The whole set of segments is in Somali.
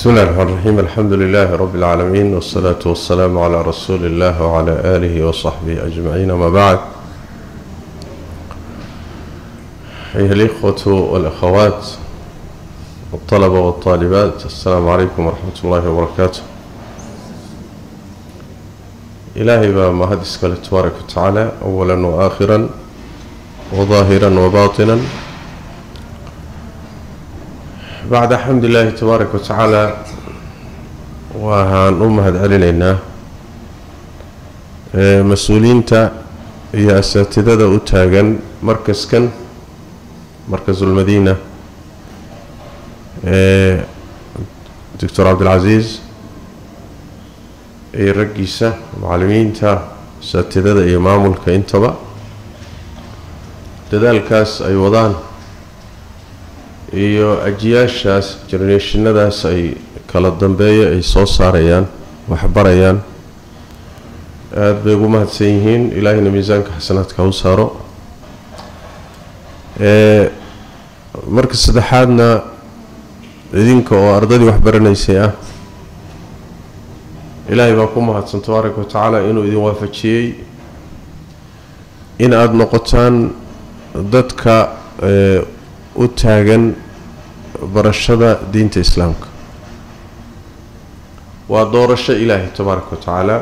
بسم الله الرحمن الرحيم الحمد لله رب العالمين والصلاة والسلام على رسول الله وعلى آله وصحبه أجمعين وما بعد أيها الإخوة والأخوات والطلبة والطالبات السلام عليكم ورحمة الله وبركاته إلهي بما هدسك تبارك وتعالى أولا وآخرا وظاهرا وباطنا bacda xamd illaahi tabaaraka watacaala waxaan u mahad celinaynaa mas-uuliyiinta iyo asaatidada u taagan markaskan markasulmadiina ee doctor cabdilcasiis iyo raggiisa macalimiinta asaatidada iyo maamulka intaba dadaalkaas ay wadaan iyo ajiyaashaas generationadaas ay kala dambeeya ay soo saarayaan waxbarayaan aada bay ugu mahadsan yihiin ilaahayna miisaanka xasanaadka u saaro marka saddexaadna idinka oo ardadii waxbaranaysay ah ilaahay baa ku mahadsan tabaaraka wa tacaala inuu idin waafajiyey in aada noqotaan dadka u taagan barashada diinta islaamka waa doorasho ilaahay tabaaraka wa tacaala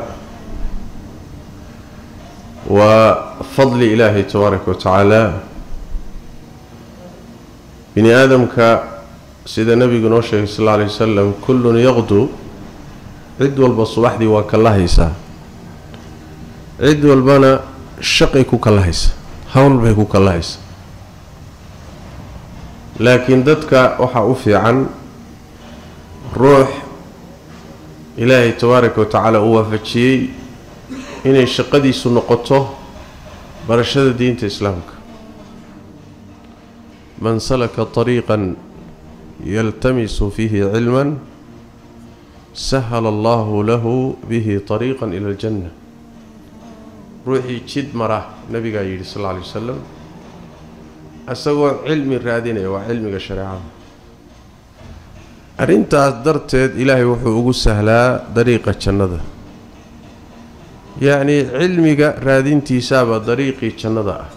waa fadli ilaahay tabaaraka wa tacaala bini aadamka sida nebigu noo sheegay sal alla alay wasalam kullun yaqdu cid walba subaxdii waa kallahaysaa cid walbana shaqay ku kallahaysa hawl bay ku kallahaysa laakiin dadka waxaa u fiican ruux ilaahay tabaaraka wa tacaala uu waafajiyey inay shaqadiisu noqoto barashada diinta islaamka man salaka طariiqan yaltamisu fiihi cilman sahala allahu lahu bihi طariiqa ila اljanna ruuxii jid mara nabigaa yidhi sal lla alay wasalam isagoo cilmi raadinaya waa cilmiga shareecada arrintaas darteed ilaahay wuxuu ugu sahlaa dariiqa jannada yacnii cilmiga raadintiisaaba dariiqii jannada ah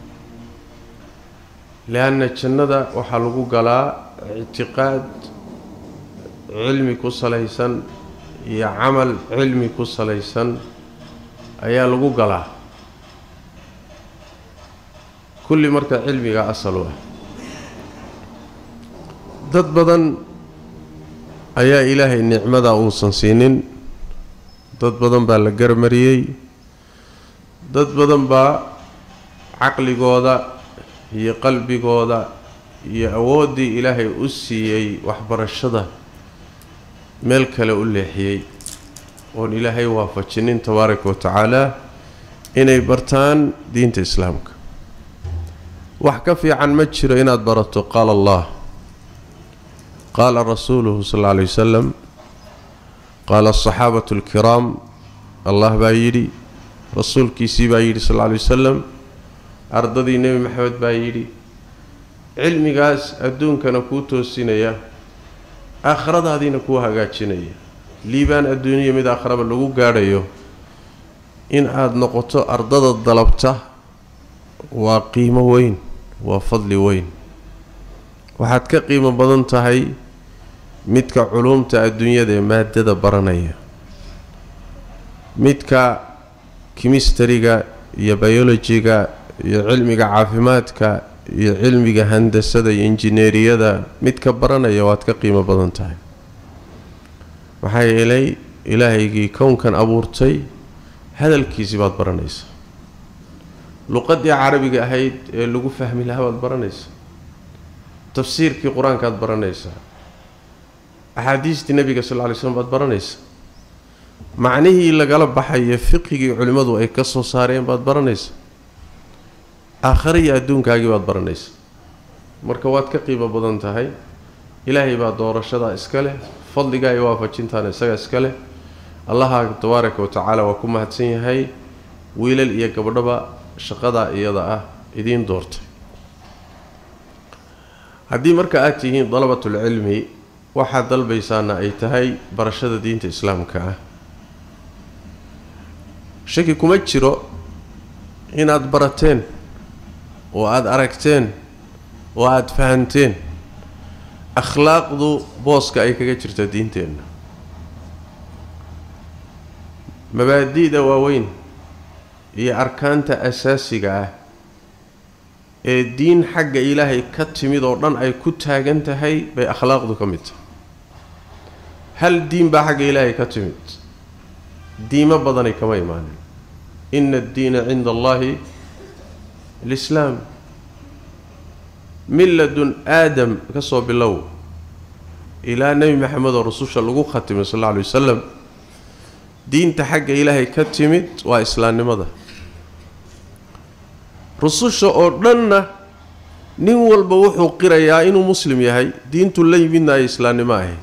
le-anna jannada waxaa lagu galaa ictiqaad cilmi ku salaysan iyo camal cilmi ku salaysan ayaa lagu galaa kulli marka cilmiga asal u ah dad badan ayaa ilaahay nicmada uusan siinin dad badan baa la garmariyey dad badan baa caqligooda iyo qalbigooda iyo awooddii ilaahay u siiyey waxbarashada meel kale u leexiyey oon ilaahay waafajinin tabaaraka wa tacaala inay bartaan diinta islaamka wax ka fiican ma jiro inaad barato qaala allah qaala rasuuluhu sal alla alay wasalam qaala asaxaabatu alkiraam allah baa yidhi rasuulkiisii baa yidhi sal alla alay wasalam ardadii nebi maxamed baa yidhi cilmigaas adduunkana kuu toosinaya aakhiradaadiina kuu hagaajinaya liibaan adduuniya mid aakhraba lagu gaadhayo in aada noqoto ardada dalabta waa qiimo weyn waa fadli weyn waxaad ka qiimo badan tahay midka culuumta adduunyada ee maadada baranaya midka kimistariga iyo biolojiga iyo cilmiga caafimaadka iyo cilmiga handasada iyo injineeriyada midka baranaya waad ka qiimo badan tahay maxaa yeelay ilaahaygii kownkan abuurtay hadalkiisii baad baranaysa luqadii carabiga ahayd ee lagu fahmi lahaa baad baranaysaa tafsiirkii qur-aankaad baranaysaa axaadiistii nebiga sal lla lay slm baad baranaysaa macnihii lagala baxayo fiqigii culimmadu ay ka soo saareen baad baranaysaa aakhare iyo adduunkaagii baad baranaysaa marka waad ka qiimo badan tahay ilaahay baa doorashadaa iska leh fadligaa iyo waafajintaana isaga iska leh allaha tabaaraka wa tacaala waa ku mahadsan yahay wiilal iyo gabdhaba shaqadaa iyada ah idiin doortay haddii marka aad tihiin dalabatulcilmi waxaad dalbaysaana ay tahay barashada diinta islaamka ah shaki kuma jiro inaad barateen oo aada aragteen oo aada fahanteen akhlaaqdu booska ay kaga jirta diinteenna mabaadi'da waaweyn iyo arkaanta asaasiga ah ee diin xagga ilaahay ka timid oo dhan ay ku taagan tahay bay akhlaaqdu ka mid tahay hal diin baa xagga ilaahay ka timid diimo badanay kama imaanin ina addiina cinda allahi alislaam milladun aadam ka soo bilow ilaa nebi maxamed oo rususha lagu khatimay sal alla alay wasalam diinta xagga ilaahay ka timid waa islaamnimada rususha oo dhanna nin walba wuxuu qirayaa inuu muslim yahay diintu la yimidna ay islaamnimo ahayd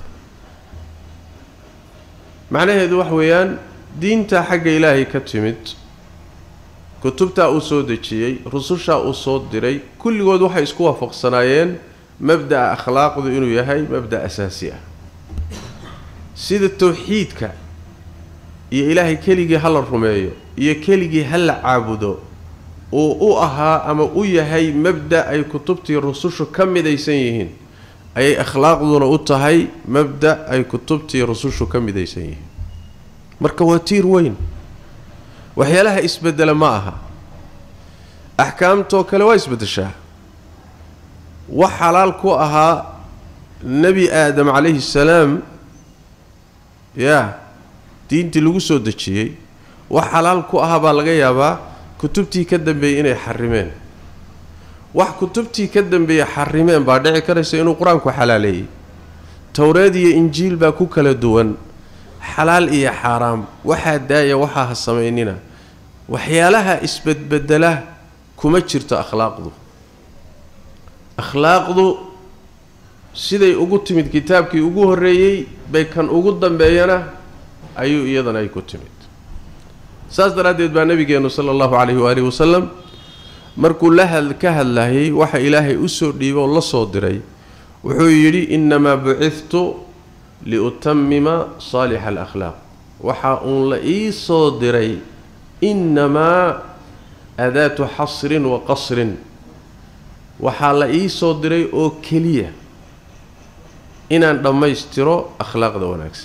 macnaheedu wax weeyaan diinta xagga ilaahay ka timid kutubtaa uu soo dejiyey rusushaa uu soo diray kulligood waxay isku waafaqsanaayeen mabda'a akhlaaqdu inuu yahay mabda' asaasi ah sida towxiidka iyo ilaahay keligii ha la rumeeyo iyo keligii ha la caabudo uu u ahaa ama u yahay mabda' ay kutubtii rusushu ka midaysan yihiin ayay akhlaaqduna u tahay mabda' ay kutubtii rusushu ka midaysan yihiin marka waa tiir weyn waxyaalaha isbedela ma aha axkaamtoo kale waa isbeddeshaa wax xalaal ku ahaa nebi aadam calayhi salaam yaa diintii lagu soo dejiyey wax xalaal ku ahaa baa laga yaabaa kutubtii ka dambeeyey inay xarimeen wax kutubtii ka dambeeyey xarimeen baa dhici karaysa inuu qur-aanku xalaaleeyey towreed iyo injiil baa ku kala duwan xalaal iyo xaaraam waxaa daaya waxaa ha samaynina waxyaalaha isbedbedela kuma jirto akhlaaqdu akhlaaqdu siday ugu timid kitaabkii ugu horreeyey bay kan ugu dambeeyana ayuu iyadana ay ku timid saas daraaddeed baa nebigeennu sala allahu calayhi waalihi wasalam markuu la had ka hadlayay waxa ilaahay u soo dhiibo oo la soo diray wuxuu yidhi innamaa bucidtu liutamima saalixa alakhlaaq waxa uun la ii soo diray innamaa adaatu xasrin wa qasrin waxaa la ii soo diray oo keliya inaan dhammaystiro akhlaaqda wanaagsan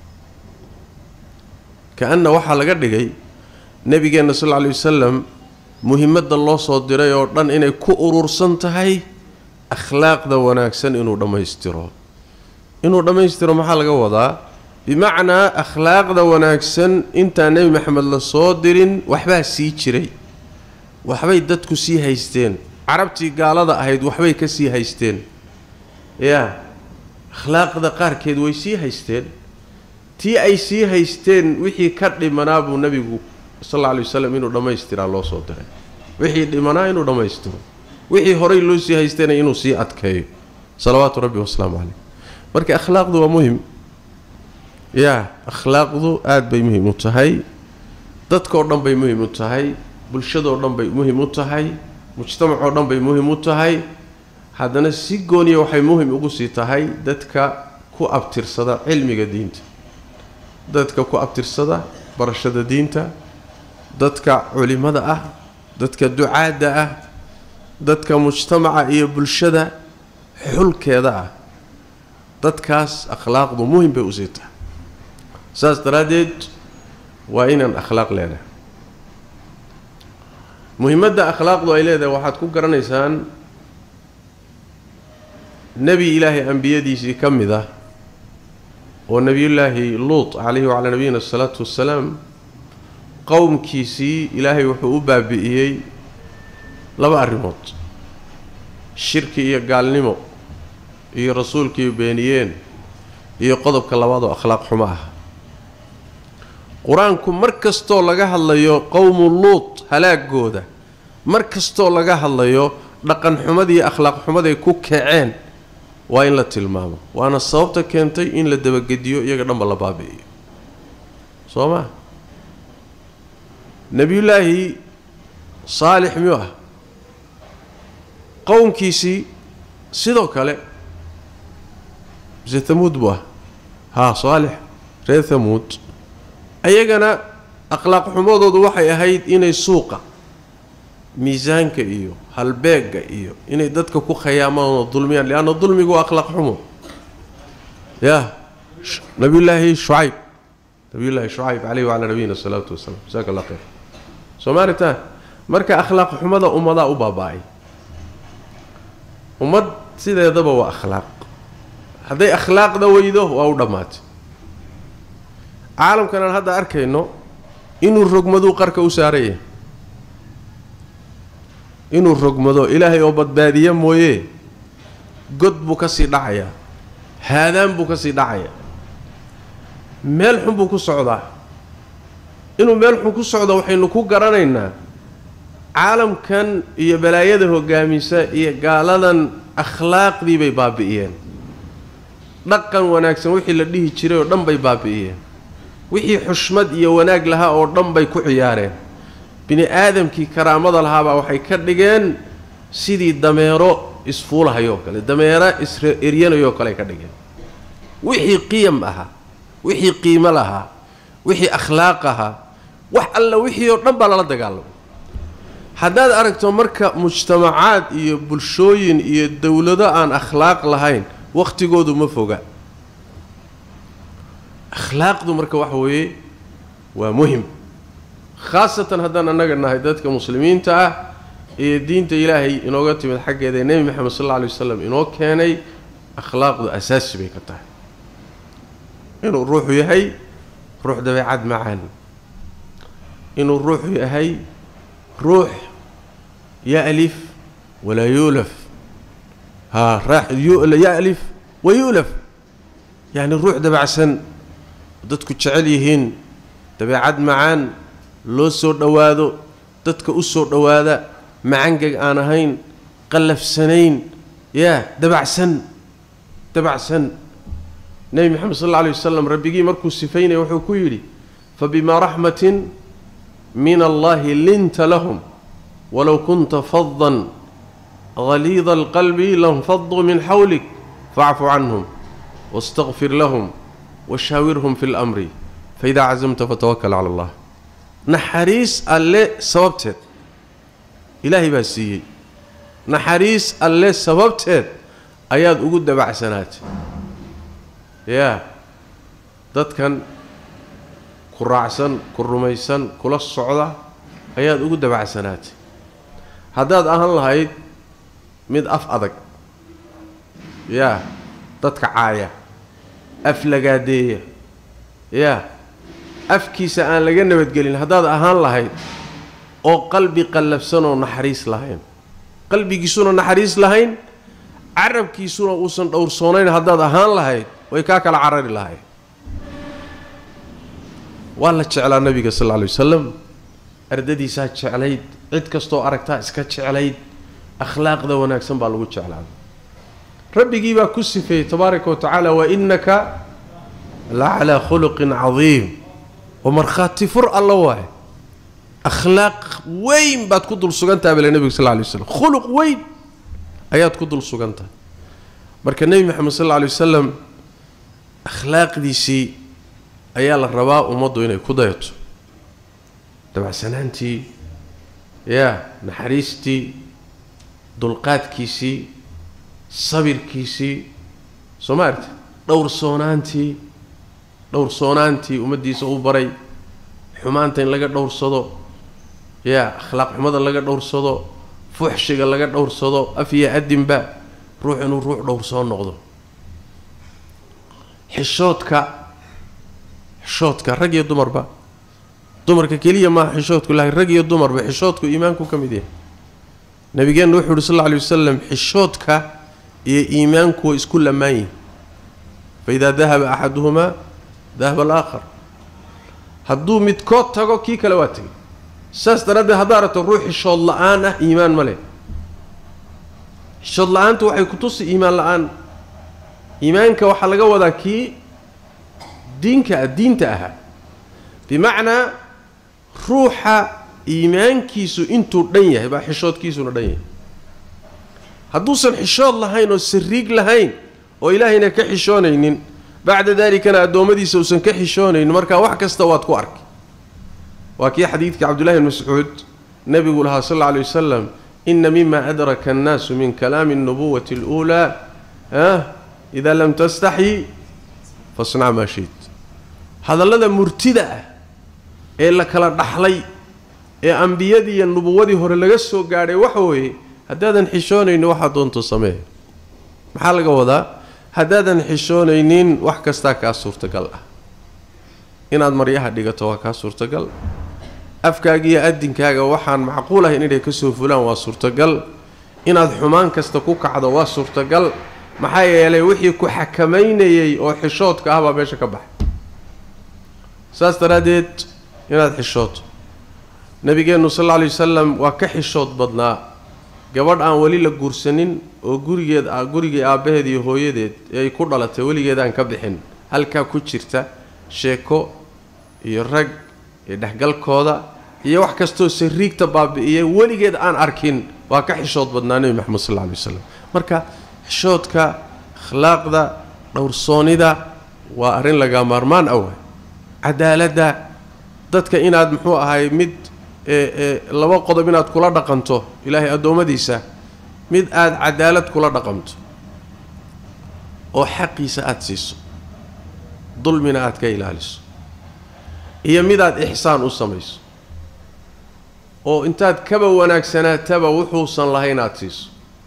ka-anna waxaa laga dhigay nebigeenna sal lla lay wasalam muhimadda loo soo diray oo dhan inay ku urursan tahay akhlaaqda wanaagsan inuu dhammaystiro inuu dhammaystiro maxaa laga wadaa bimacnaa akhlaaqda wanaagsan intaan nebi maxamed la soo dirin waxbaa sii jiray waxbay dadku sii haysteen carabtii gaalada ahayd waxbay ka sii haysteen yaa akhlaaqda qaarkeed way sii haysteen tii ay sii haysteen wixii ka dhimanaa buu nebigu sal alla alay wasalam inuu dhammaystiraa loo soo diray wixii dhimanaa inuu dhammaystiro wixii horay loo sii haystayna inuu sii adkeeyo salawaatu rabbi wasalaamu caleyh marka akhlaaqdu waa muhim yaa akhlaaqdu aada bay muhim u tahay dadkao dhan bay muhim u tahay bulshadoo dhan bay muhim u tahay mujtamacoo dhan bay muhim u tahay haddana si gooniya waxay muhim ugu sii tahay dadka ku abtirsada cilmiga diinta dadka ku abtirsada barashada diinta dadka culimada ah dadka ducaadda ah dadka mujtamaca iyo bulshada xulkeeda ah dadkaas akhlaaqdu muhim bay usii tahay saas daraaddeed waa inaan akhlaaq leedahay muhimadda akhlaaqdu ay leedahay waxaad ku garanaysaan nebi ilaahay ambiyadiisii ka mid ah oo nebiyullaahi luut calayhi wacalaa nabiyina asalaatu wassalaam qowmkiisii ilaahay wuxuu u baabi'iyey laba arrimood shirki iyo gaalnimo iyo rasuulkii beeniyeen iyo qodobka labaad oo akhlaaq xumo ah qur-aanku mar kastoo laga hadlayo qowmu luut halaagooda mar kastoo laga hadlayo dhaqan xumadii akhlaaq xumaday ku kaceen waa in la tilmaamo waana sababta keentay in la dabagediyo iyaga dhanba la baabi'iyo soo maa nebiyullaahi saalix miyuu ah qowmkiisii sidoo kale mise hamuud buu ah haa saalix reer hamuud ayagana akhlaaq xumadoodu waxay ahayd inay suuqa miisaanka iyo halbeegga iyo inay dadka ku khayaamaan oo dulmiyaan lianna dulmigu waa akhlaaq xumo ya nabiyullaahi shucayb nabiyullaahi shucayb caleyhi wacalaa nabiyina asalaatu wasalaam jasaaka allah khayr soo maaritaan marka akhlaaq xumada ummadaa u baaba-ay ummad sideedaba waa akhlaaq hadday akhlaaqda weydo waa u dhammaatay caalamkan aan hadda arkayno inuu rogmaduu qarka u saaraya inuu rogmado ilaahay oo badbaadiya mooye god buu ka sii dhacayaa haadaan buu ka sii dhacayaa meel xun buu ku socdaa inuu meel xun ku socdo waxaynu ku garanaynaa caalamkan iyo balaayada hogaamisa iyo gaaladan akhlaaqdii bay baabi'iyeen dhaqan wanaagsan wixii la dhihi jiray oo dhan bay baabi'iyeen wixii xushmad iyo wanaag lahaa oo dhan bay ku ciyaareen bini aadamkii karaamada lahaabaa waxay ka dhigeen sidii dameero isfuulahayoo kale dameero is-eryanayoo kale ay ka dhigeen wixii qiyam ahaa wixii qiimo lahaa wixii akhlaaq ahaa wax alla wixii oo dhan baa lala dagaalamay haddaad aragto marka mujtamacaad iyo bulshooyin iyo dowlado aan akhlaaq lahayn wakhtigoodu ma foga akhlaaqdu marka waxa weeye waa muhim khaasatan haddaan annaga nahay dadka muslimiinta ah iyo diinta ilaahay inooga timid xaggeeda ee nebi moxamed sal alla alay wasalam inoo keenay akhlaaqdu asaasi bay ka tahay inuu ruuxu yahay ruux dabeecad macaan inuu ruuxu yahay ruux ya'lif walaa yuulaf haa ya'lif wa yu'laf yacni ruux dabacsan dadku jecel yihiin dabeecad macaan loo soo dhowaado dadka u soo dhowaada macangeg aan ahayn qallafsanayn yaa dabacsan dabacsan nebi moxamed sal alla alay wasalam rabbigii markuu sifaynaya wuxuu ku yidhi fabimaa raxmatin min allahi linta lahum walow kunta fadan haliida alqalbi lanfaduu min xawlik facfu canhum wastaqfir lahum washaawirhum fi lamri faidaa cazamta fatawakal cala allah naxariis alle sababteed ilaahay baa siiyey naxariis alle sababteed ayaad ugu dabacsanaatay yaa dadkan ku raacsan ku rumaysan kula socda ayaad ugu dabacsanaatay haddaad ahaan lahayd mid af adag yaa dadka caaya af lagaadeeya yaa afkiisa aan laga nabadgelin haddaad ahaan lahayd oo qalbi qallafsan oo naxariis lahayn qalbigiisuna naxariis lahayn carabkiisuna uusan dhowrsoonayn haddaad ahaan lahayd way kaa kala carari lahayd waa la jeclaa nabiga sal lla alay wasalam ardadiisaa jeclayd cid kastoo aragtaa iska jeclayd akhlaaqda wanaagsan baa lagu jeclaaday rabbigii baa ku sifeeyey tabaaraka wa tacaala wa innaka la calaa khuluqin cadiim oo markhaati fur alla waaye akhlaaq weyn baad ku dul sugantaha bale nebiga sal lla alay waslam khuluq weyn ayaad ku dul sugantahay marka nebi moxamed sal alla alay wasalam akhlaaqdiisii ayaa la rabaa ummaddu inay ku dayato dabacsanaantii yaa naxariistii dulqaadkiisii sabirkiisii soo ma aragti dhowrsoonaantii dhowrsoonaantii ummaddiisa u baray xumaanta in laga dhowrsado yaa akhlaaq xumada laga dhowrsado fuxshiga laga dhowrsado af iyo adinba ruux inuu ruux dhowrsoo noqdo xishoodka xishoodka rag iyo dumarba dumarka keliya maaha xishoodku laakiin rag iyo dumarba xishoodku iimaanku ka mid yahay nabigeenna wuxuu uhi sal lla alay wasalam xishoodka iyo iimaanku way isku lamaan yihin fa idaa dahaba axaduhumaa dahaba alaakhar hadduu midkood tago kii kale waa tegay saas daraaddeed haddaa aragto ruux xishood la-aan ah iimaan ma leh xishood la-aantu waxay ku tusi iimaan la-aan iimaanka waxaa laga wadaa kii diinka diinta ahaa bimacnaa ruuxa iimaankiisu intuu dhan yahay baa xishoodkiisuna dhan yahay hadduusan xishood lahayn oo sariig lahayn oo ilaahayna ka xishoonaynin bacda daalikana addoommadiisa uusan ka xishoonaynin markaa wax kasta waad ku arkay waa kii xadiidkii cabdullahi bn mascuud nebigu lahaa sal alla alay wasalam ina mima adraka annaasu min kalaami alnubuwati aluulaa ah idaa lam tastaxyi fasnac maa shayt hadallada murtida ah ee la kala dhaxlay ee ambiyadii iyo nubuwadii hore laga soo gaadhay waxa weeye haddaadan xishoonaynin waxaa doonto samee maxaa laga wadaa haddaadan xishoonaynin wax kastaa kaa suurtagal ah inaad maryaha dhigato waa kaa suurtagal afkaaga iyo adinkaaga waxaan macquul ahayn inay ka soo fulaan waa suurtagal inaad xumaan kasta ku kacdo waa suurtagal maxaa yeelay wixii ku xakamaynayay oo xishoodka ah baa meesha ka baxay saas daraaddeed inaad xishooto nabigeennu sal alla alay wasalam waa ka xishood badnaa gabadh aan weli la guursanin oo gurigeed gurigii aabbaheed iyo hooyadeed ee ay ku dhalatay weligeed aan ka bixin halkaa ku jirta sheeko iyo rag iyo dhexgalkooda iyo wax kastoo sariigta baabi'iyay weligeed aan arkin waa ka xishood badnaa nebi maxamed sal alla alay wasalam marka xishoodka akhlaaqda dhowrsoonida waa arrin laga maarmaan awa cadaaladda dadka inaad muxuu ahay mid laba qodob inaad kula dhaqanto ilaahay addoommadiisa mid aada cadaalad kula dhaqanto oo xaqiisa aada siiso dulmina aada ka ilaaliso iyo midaad ixsaan u samayso oo intaad kaba wanaagsanaataba wuxuusan lahayn aada siiso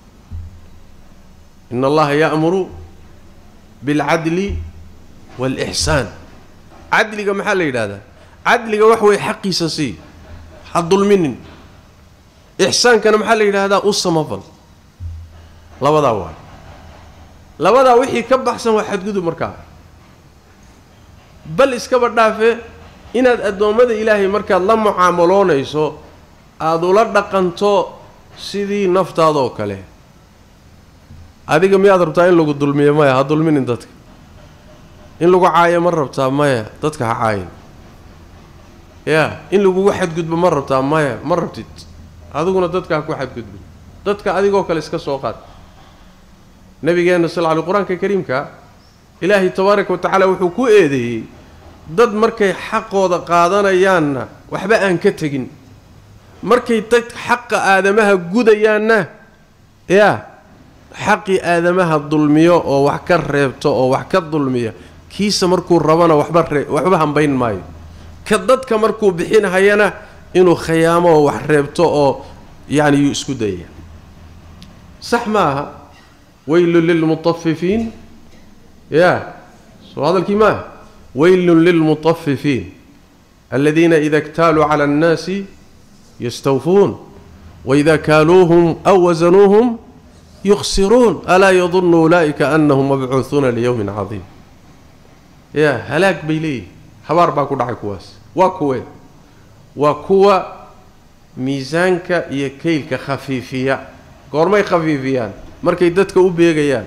in allaha ya'muru bilcadli waalixsaan cadliga maxaa la yidhahdaa cadliga wax weeye xaqiisa sii ha dulminin ixsaankana maxaa la yidhaahdaa u samafal labadaa waay labadaa wixii ka baxsan waa xadgudub markaa bal iskaba dhaafe inaad addoommada ilaahay markaad la mucaamaloonayso aada ula dhaqanto sidii naftaadoo kale adiga miyaad rabtaa in lagu dulmiyo maya ha dulminin dadka in lagu caayo ma rabtaa maya dadka ha caayin yaa in lagugu xadgudbo ma rabtaa maya ma rabtid adiguna dadka ha ku xadgudbin dadka adigoo kale iska soo qaad nabigeenna sal ly qur-aanka kariimka ilaahay tabaaraka wa tacaala wuxuu ku eedeeyey dad markay xaqooda qaadanayaanna waxba aan ka tegin markay dad xaqa aadamaha gudayaanna yaa xaqii aadamaha dulmiyo oo wax ka reebto oo wax ka dulmiya kiisa markuu rabana waxba ree waxba hambayn maayo ka dadka markuu bixinhayana inuu khayaamo oo wax reebto oo yacni yuu isku dayaya sax ma aha weylun lilmutafifiin yaa soo hadalkii maaha weylun lilmutafifiin aladiina ida اktaaluu cala اnnaasi yastawfuun waida kaaluuhum aw wasanuuhum yuqsiruun alaa yadunu ulaa'ika anahum mabcuuhuuna liyowmin cadiim yaa halaag bay leeyihin habaar baa ku dhacay kuwaas waa kuwe waa kuwa miisaanka iyo kaylka khafiifiya goormay khafiifiyaan markay dadka u beegayaan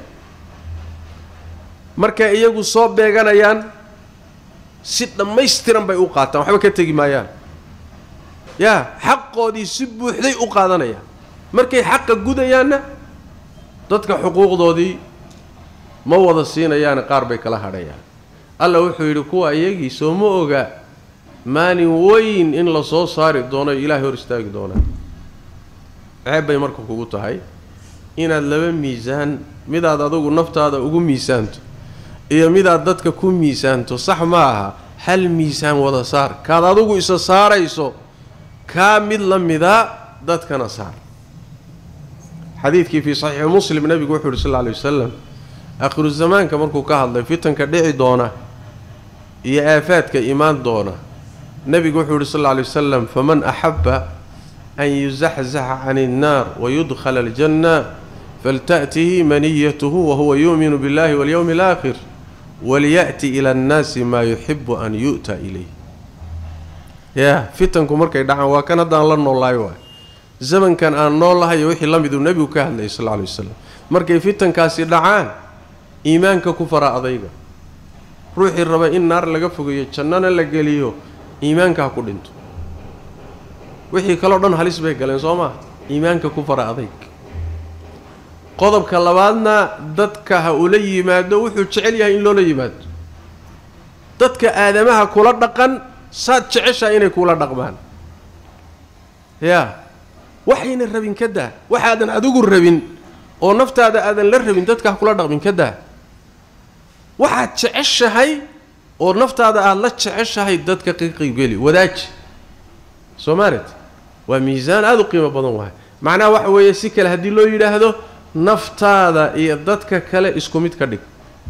markay iyagu soo beeganayaan si dhammaystiran bay u qaataan waxba ka tegi maayaan yaa xaqoodii si buuxday u qaadanayaan markay xaqa gudayaanna dadka xuquuqdoodii ma wada siinayaane qaar bay kala hadhayaan alla wuxuu yidhi kuwa iyagii soo ma oga maalin weyn in la soo saari doono ilaahay hor istaagi doonaan ceeb bay marka kugu tahay inaad laba miisaan midaad adugu naftaada ugu miisaanto iyo midaad dadka ku miisaanto sax ma aha hal miisaan wada saar kaad adugu isa saarayso kaa mid la mida dadkana saar xadiidkii fii saxiixi muslim nebigu wuxuu yidhi sal lla alay wasalam aakhiru zamaanka markuu ka hadlay fitanka dhici doona iyo aafaadka imaan doona nebigu wuxuu yidhi sal lla alay wasalam faman axabba an yuzaxzaxa can innaar wayudkhala aljanna falta'tihi maniyatuhu wahuwa yu'minu biاllahi walyowmi alaakhir waliya'ti ila annaasi maa yuxibu an yu'ta ilayh yaa fitanku markay dhacaan waa kan haddaan la noolahay waay zamankan aan noolahay iyo wixii la miduu nebigu ka hadlayay sal lla alay wasalam markay fitankaasi dhacaan iimaanka ku fara adayga ruuxii raba in naar laga fogeeyo jannana la geliyo iimaanka ha ku dhinto wixii kaleo dhan halis bay galeen soo maa iimaanka ku fara adayg qodobka labaadna dadka ha ula yimaado wuxuu jecel yahay in loola yimaado dadka aadamaha kula dhaqan saad jeceshaa inay kula dhaqmaan yaa waxayna rabin ka daa waxaadan adigu rabin oo naftaada aadan la rabin dadka ha kula dhaqmin ka daa waxaad jeceshahay oo naftaada aada la jeceshahay dadka ka qaybgeli wadaaji soo maaret waa miisaan aada u qiimo badan wahay macnaha waxa weeye si kale haddii loo yidhaahdo naftaada iyo dadka kale isku mid ka dhig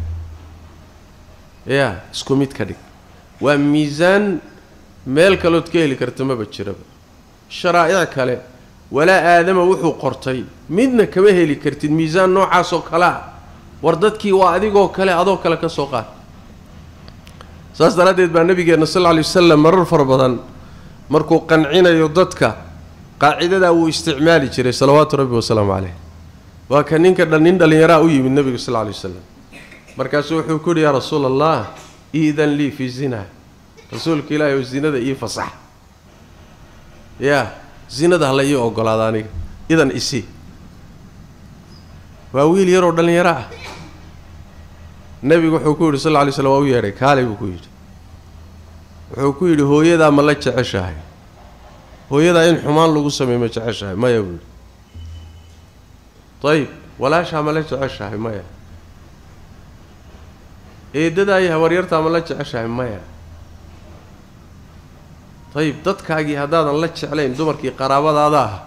ya isku mid ka dhig waa miisaan meel kalood ka heli karta maba jiraba sharaa'ic kale walaa aadama wuxuu qortay midna kama heli kartid miisaan noocaasoo kale ah war dadkii waa adigoo kale adoo kale ka soo qaad saas daraaddeed baa nabigeenna sal lla alay wasalam marar fara badan markuu qancinayo dadka qaacidadaa wuu isticmaali jiray salawaatu rabbi wasalaamu caleyh waa ka ninka dhan nin dhallinyaraa u yimid nebigu sal lla alay wasalam markaasuu wuxuu ku yidhi yaa rasuul allah iidan lii fii zina rasuulka ilaahay oo zinada ii fasax yaa zinada hala ii ogolaada aniga idan isi waa wiil yaroo dhallinyaro ah nebigu wuxuu ku yidhi sal lla alay slam waa u yeedhay kaalay buu ku yidhi wuxuu ku yidhi hooyadaa ma la jeceshahay hooyadaa in xumaan lagu sameey ma jeceshahay maya buu yidhi ayib walaashaa ma la jeceshahay maya eeddadaa iyo habaryartaa ma la jeceshahay maya ayib dadkaagii haddaadan la jeclayn dumarkii qaraabadaada ah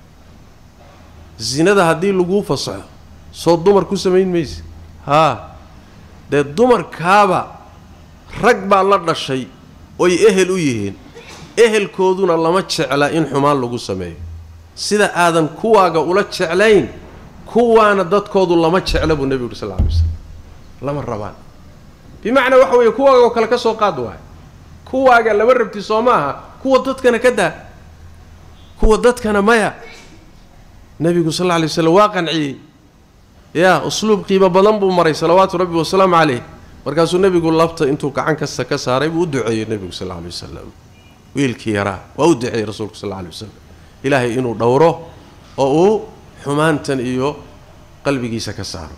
zinada haddii laguu fasaxo soo dumar ku samayn mayse haa dee dumarkaaba rag baa la dhashay oy ehel u yihiin ehelkooduna lama jecla in xumaan lagu sameeyo sida aadan kuwaaga ula jeclayn kuwaana dadkoodu lama jecla buu nebigu uri sal lla alay waslam lama rabaan bimacnaa waxa weeye kuwaaga oo kale ka soo qaad waayo kuwaaga lama rabti soo maaha kuwa dadkana ka daa kuwa dadkana maya nebigu sal alla alay waslam waa qanciyey yaa usluub qiimo badan buu maray salawaatu rabbi wasalaamu caleyh markaasuu nebigu labta intuu gacan kasta ka saaray buu u duceeyey nebigu sal alla alay wasalam wiilkii yaraa waa u duceeyey rasuulku sal alla alay wasalam ilaahay inuu dhowro oo uu xumaantan iyo qalbigiisa ka saaro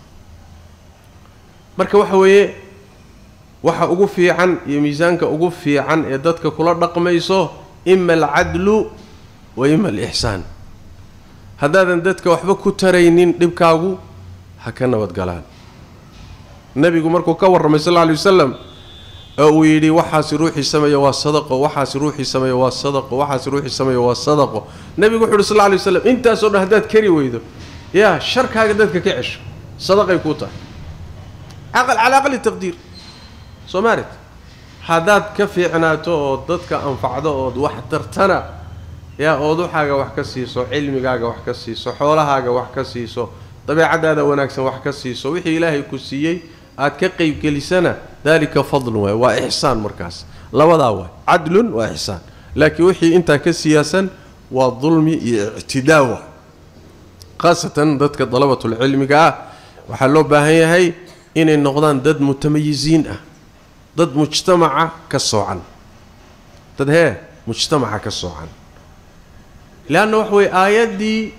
marka waxa weeye waxa ugu fiican iyo miisaanka ugu fiican ee dadka kula dhaqmayso ima alcadlu wa ima alixsaan haddaadan dadka waxba ku taraynin dhibkaagu ha ka nabadgalaan nebigu markuu ka warramay sal lla alay wasalam oo uu yidhi waxaasi ruuxii sameeya waa sadaqo waxaasi ruuxii sameeya waa sadaqo waxaasi ruuxii sameeya waa sadaqo nebigu wuxu uhi sal lla alay waslam intaasoo dhan haddaad kari weydo yaa sharkaaga dadka ka cesho sadaqay kuu tahay aqal calaa aqali taqdiir soo maaret haddaad ka fiicnaato oo dadka anfacdo ood wax tartana yaa ood waxaaga wax ka siiso cilmigaaga wax ka siiso xoolahaaga wax ka siiso dabeecadaada wanaagsan wax ka siiso wixii ilaahay ku siiyey aad ka qeybgelisana daalika fadlun waay waa ixsaan markaas labadaa waay cadlun waa ixsaan laakiin wixii intaa ka siyaasan waa dulmi iyo ictidaa waay khaasatan dadka dalabatulcilmiga ah waxaa loo baahan yahay inay noqdaan dad mutamayisiin ah dad mujtamaca ka soocan dad hee mujtamaca ka soocan leanna waxa weye aayaddii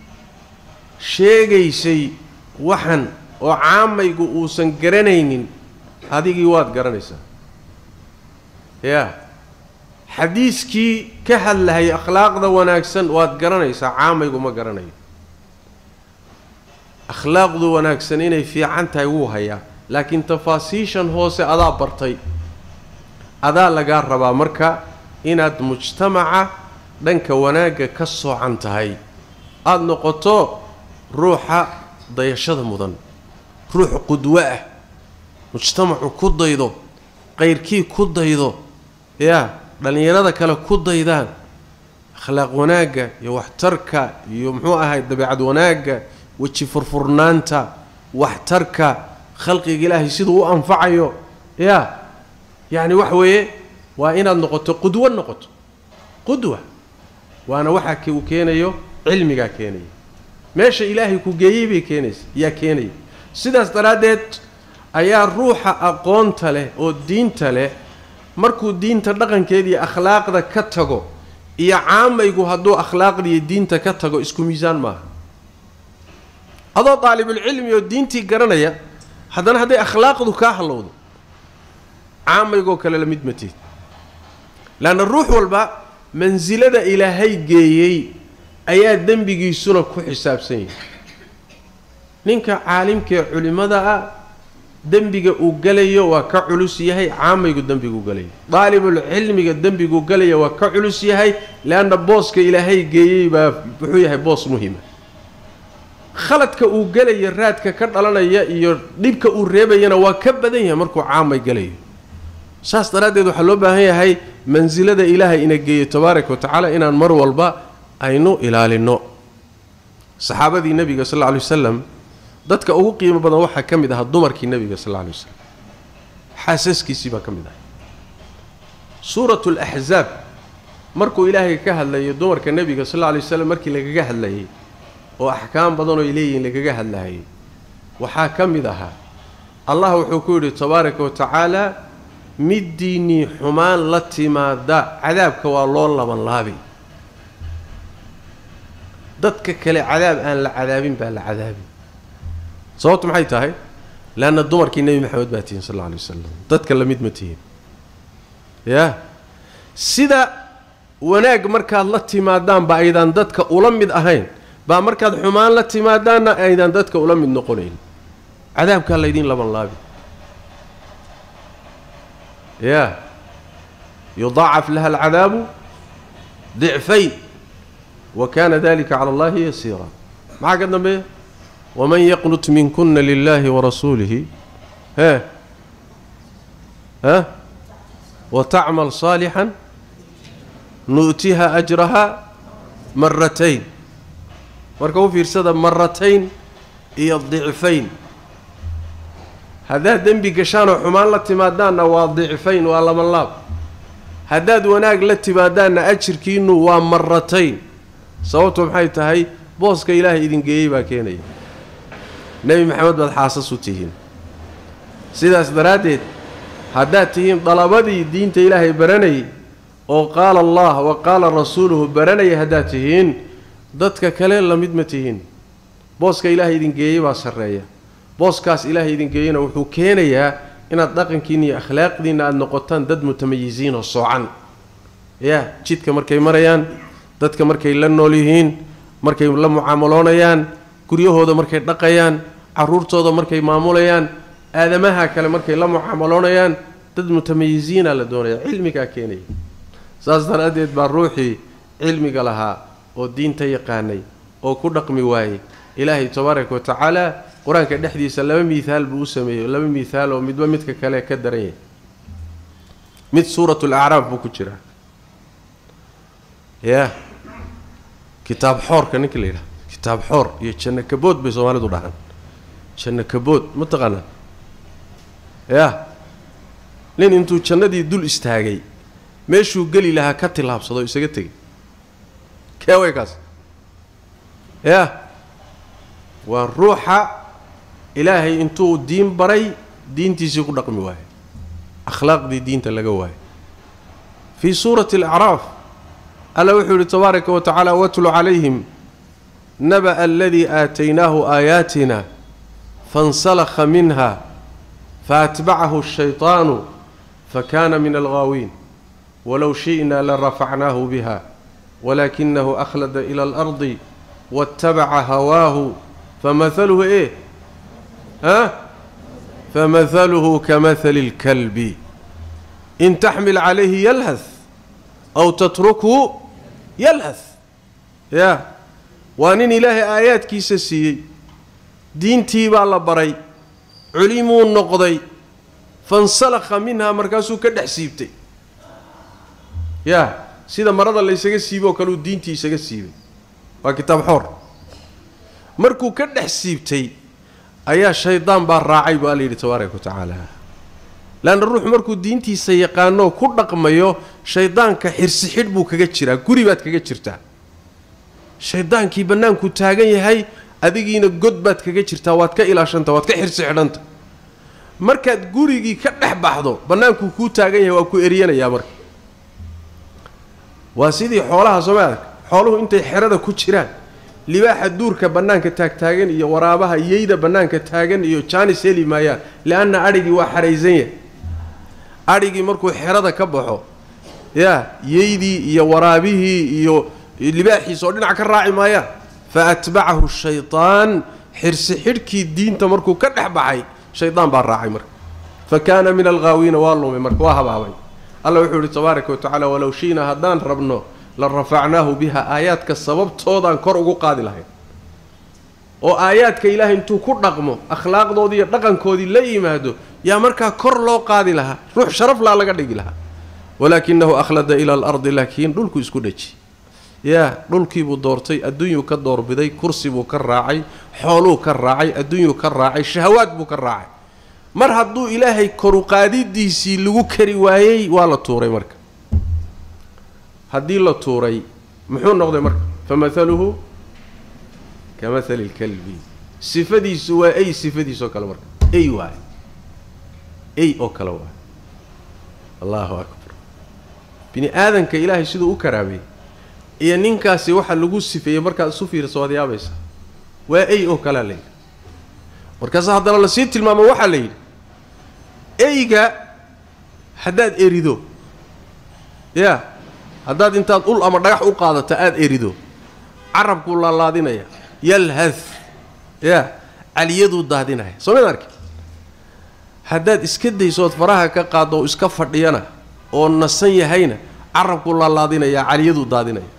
sheegaysay waxan oo caamaygu uusan garanaynin adigii waad garanaysaa yaa xadiiskii ka hadlahayay akhlaaqda wanaagsan waad garanaysaa caamaygu ma garanayo akhlaaqdu wanaagsan inay fiican tahay wuu hayaa laakiin tafaasiishan hoose adaa bartay adaa lagaa rabaa marka inaad mujtamaca dhanka wanaagga ka soocan tahay aada noqoto ruuxa dayashada mudan ruux qudwo ah mujtamacu ku daydo qayrkii ku daydo yaa dhallinyarada kale ku daydaan akhlaaq wanaagga iyo waxtarka iyo muxuu ahay dabeecad wanaagga weji furfurnaanta waxtarka khalqiga ilaahay siduu u anfacayo yaa yacni waxa weeye waa inaad noqoto qudwo noqoto qudwa waana waxaa uu keenayo cilmigaa keenaya meesha ilaahay ku geeyey bay keenaysa yaa keenaya sidaas daraaddeed ayaa ruuxa aqoonta leh oo diinta leh markuu diinta dhaqankeeda iyo akhlaaqda ka tago iyo caamaygu hadduu akhlaaqda iyo diinta ka tago isku miisaan maaha adoo daalibulcilmi oo diintii garanaya haddana hadday akhlaaqdu kaa hallowdo caamaygoo kale la mid matid leanna ruux walba mansilada ilaahay geeyey ayaa dembigiisuna ku xisaabsan yahay ninka caalimkaee culimmada ah dembiga uu galayo waa ka culus yahay caamaygu dembiguu galayo daalibulcilmiga dembiguu galaya waa ka culus yahay leanna booska ilaahay geeyey baa wuxuu yahay boos muhima khaladka uu gelaya raadka ka dhalanaya iyo dhibka uu reebayana waa ka badan yahay markuu caamay galayo saas daraaddeed waxaa loo baahan yahay mansilada ilaahay ina geeyo tabaaraka wa tacaala inaan mar walba aynu ilaalinno saxaabadii nebiga sal alla lay wasalam dadka ugu qiimo badan waxaa ka mid ahaa dumarkii nebiga sal alla lay wasalam xaasaskiisii baa ka mid ahay suuratu laxzaab markuu ilaahay ka hadlayo dumarka nebiga sal alla lay wasalam markii lagaga hadlayay oo axkaam badanoo ay leeyihiin lagaga hadlayay waxaa ka mid ahaa allah wuxuu ku yidhi tabaaraka wa tacaala middiinnii xumaan la timaada cadaabka waa loo laban laabay dadka kale cadaab aan la cadaabin baa la cadaabin sababtu maxay tahay leanna dumarkii nebi maxamed baa tihiin sal alla alay wasalam dadka la mid ma tihiin yaa sida wanaag markaad la timaadaan ba aydaan dadka ula mid ahayn baa markaad xumaan la timaadaanna aydaan dadka ula mid noqonayn cadaabkaa laydiin laban laabi ya yudaacaf laha alcadaabu dicfayn wa kana dalika cala allahi yasiira maxaa ka dambeeya waman yaqnut minkuna lilahi warasuulihi he ha watacmal صaalixan nu'tiha ajraha maratayn marka u fiirsada maratayn iyo dicfayn haddaad dembi gashaanoo xumaan la timaadaanna waa dicfayn waa laban laab haddaad wanaag la timaadaanna ajirkiinnu waa maratayn sababtu maxay tahay booska ilaahay idin geeyey baa keenaya nebi maxamed baad xaasas u tihiin sidaas daraaddeed haddaad tihiin dalabadii diinta ilaahay baranayay oo qaala allah wa qaala rasuuluhu baranaya haddaad tihiin dadka kale la mid ma tihiin booska ilaahay idin geeyey baa sarreeya booskaas ilaahay idin geeyena wuxuu keenayaa inaad dhaqankiinna iyo akhlaaqdiinna aada noqotaan dad mutamayisiin oo soocan yaa jidka markay marayaan dadka markay la nool yihiin markay la mucaamaloonayaan guryahooda markay dhaqayaan caruurtooda markay maamulayaan aadamaha kale markay la mucaamaloonayaan dad mutamayisiina la doonaya cilmigaa keenaya saas daraaddeed baa ruuxii cilmiga lahaa oo diinta yaqaanay oo ku dhaqmi waayey ilaahay tabaaraka wa tacaala qur-aanka dhexdiisa laba miihaal buu u sameeyey laba miihaal oo midba midka kale ka daran yahay mid suurat lacraaf buu ku jiraa ya kitaab xoorka ninka la yidhaha kitaab xoor iyo janno kabood bay soomaalidu dhahaan janno kabood ma taqaanaa ya nin intuu jannadii dul istaagay meeshuu geli lahaa ka tillaabsado isaga tegay keeway kaas ya waa ruuxa ilaahay intuu diin baray diintiisii ku dhaqmi waayo akhlaaqdii diinta laga waayo fii suurati alacraaf alla wuxuu yihi tabaaraka wa tacaala watlu calayhim naba'a aladii aataynaahu aayaatina fansalakha minha faatbacahu ashayطaanu fakana min alghaawiin walow shi'na larafacnaahu biha walakinahu akhlada ila alardi waاtabaca hawaahu famahaluhu e ha famahaluhu kamahali اlkalbi in taxmil calayhi yalhas aw tatrukhu yalhas ya waa nin ilaahay aayaadkiisa siiyey diintii baa la baray culimuu noqday fansalakha minhaa markaasuu ka dhex siibtay ya sida marada laysaga siiboo kale uu diintii isaga siibay waa kitaab xoor markuu ka dhex siibtay ayaa shaydaan baa raacay buu alla yidhi tabaaraka wa tacaala leanna ruuxu markuu diintiisa yaqaanoo ku dhaqmayo shaydaanka xirsi xidh buu kaga jiraa guri baad kaga jirtaa shaydaankii bannaankuu taagan yahay adigiina god baad kaga jirtaa waad ka ilaashanta waad ka xirsi xidhanta markaad gurigii ka dhex baxdo bannaankuu kuu taagan yahay waa ku eryanayaa marka waa sidii xoolaha sooma adag xooluhu intay xerada ku jiraan libaaxa duurka bannaanka taagtaagan iyo waraabaha yeyda bannaanka taagan iyo jaanis heli maayaan lianna adhigii waa xaraysan yahay adhigii markuu xerada ka baxo yaa yeydii iyo waraabihii iyo libaaxiis oo dhinac ka raaci maayaan fa atbacahu shaytaan xirsi xidhkii diinta markuu ka dhex baxay shaydaan baa raacay marka fa kaana min alghaawiina waa lumay marka waa habaabay alla wuxuu yihi tabaaraka watacaala walow shi'na haddaan rabno la rafacnaahu biha aayaadka sababtoodaan kor ugu qaadi lahayn oo aayaadka ilaahay intuu ku dhaqmo akhlaaqdoodii iyo dhaqankoodii la yimaado yaa markaa kor loo qaadi lahaa ruux sharaf laa laga dhigi lahaa walaakinahu akhlada ila alardi laakiin dhulku isku dheji yaa dhulkiibuu doortay adduunyuu ka doorbiday kursi buu ka raacay xooluu ka raacay adduunyuu ka raacay shahawaad buu ka raacay mar hadduu ilaahay koruqaadidiisii lagu kari waayey waa la tuuray marka haddii la tuuray muxuu noqday marka famahaluhu ka mahali lkalbi sifadiisu waa ey sifadiis oo kale marka ey waay ey oo kale waay allahu akbar bini aadanka ilaahay siduu u karaamay iyo ninkaasi waxa lagu sifeeyey markaad isu fiirso waad yaabaysa waa ey oo kalea la yidhi markaase haddana lasii tilmaamo waxaa la yidhi eyga haddaad erido yaa haddaad intaad ul ama dhagax u qaadato aada erido carabkuu laalaadinaya yalhad yaa caliyaduu daadinaya soo mayd arki haddaad iska daysood faraha ka qaaddo oo iska fadhiyana oo nasan yahayna carabkuu laalaadinaya caliyaduu daadinaya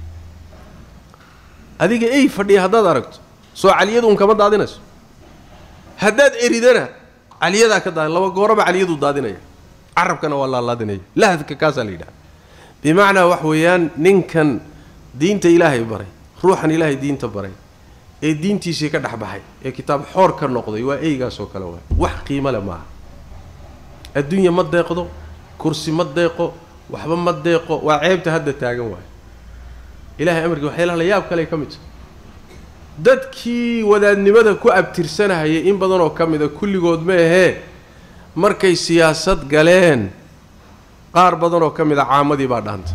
adiga ey fadhiya haddaad aragto soo caliyadu un kama daadinayso haddaad eridana caliyadaa ka daadi laba gooraba caliyaduu daadinaya carabkana waa laalaadinaya lahadka kaasaa la yidhaha bimacnaa wax weeyaan ninkan diinta ilaahay baray ruuxan ilaahay diinta baray ee diintiisii ka dhex baxay ee kitaab xoor ka noqday waa eygaasoo kale waay wax qiimo le maaha adduunya ma deeqdo kursi ma deeqo waxba ma deeqo waa ceebta hadda taagan waay ilahay amarkii waxyaalaha la yaab kale ka mid tahay dadkii wadaadnimada ku abtirsanahayay in badanoo ka mida kulligood ma ahee markay siyaasad galeen qaar badanoo ka mid a caamadii baa dhaanta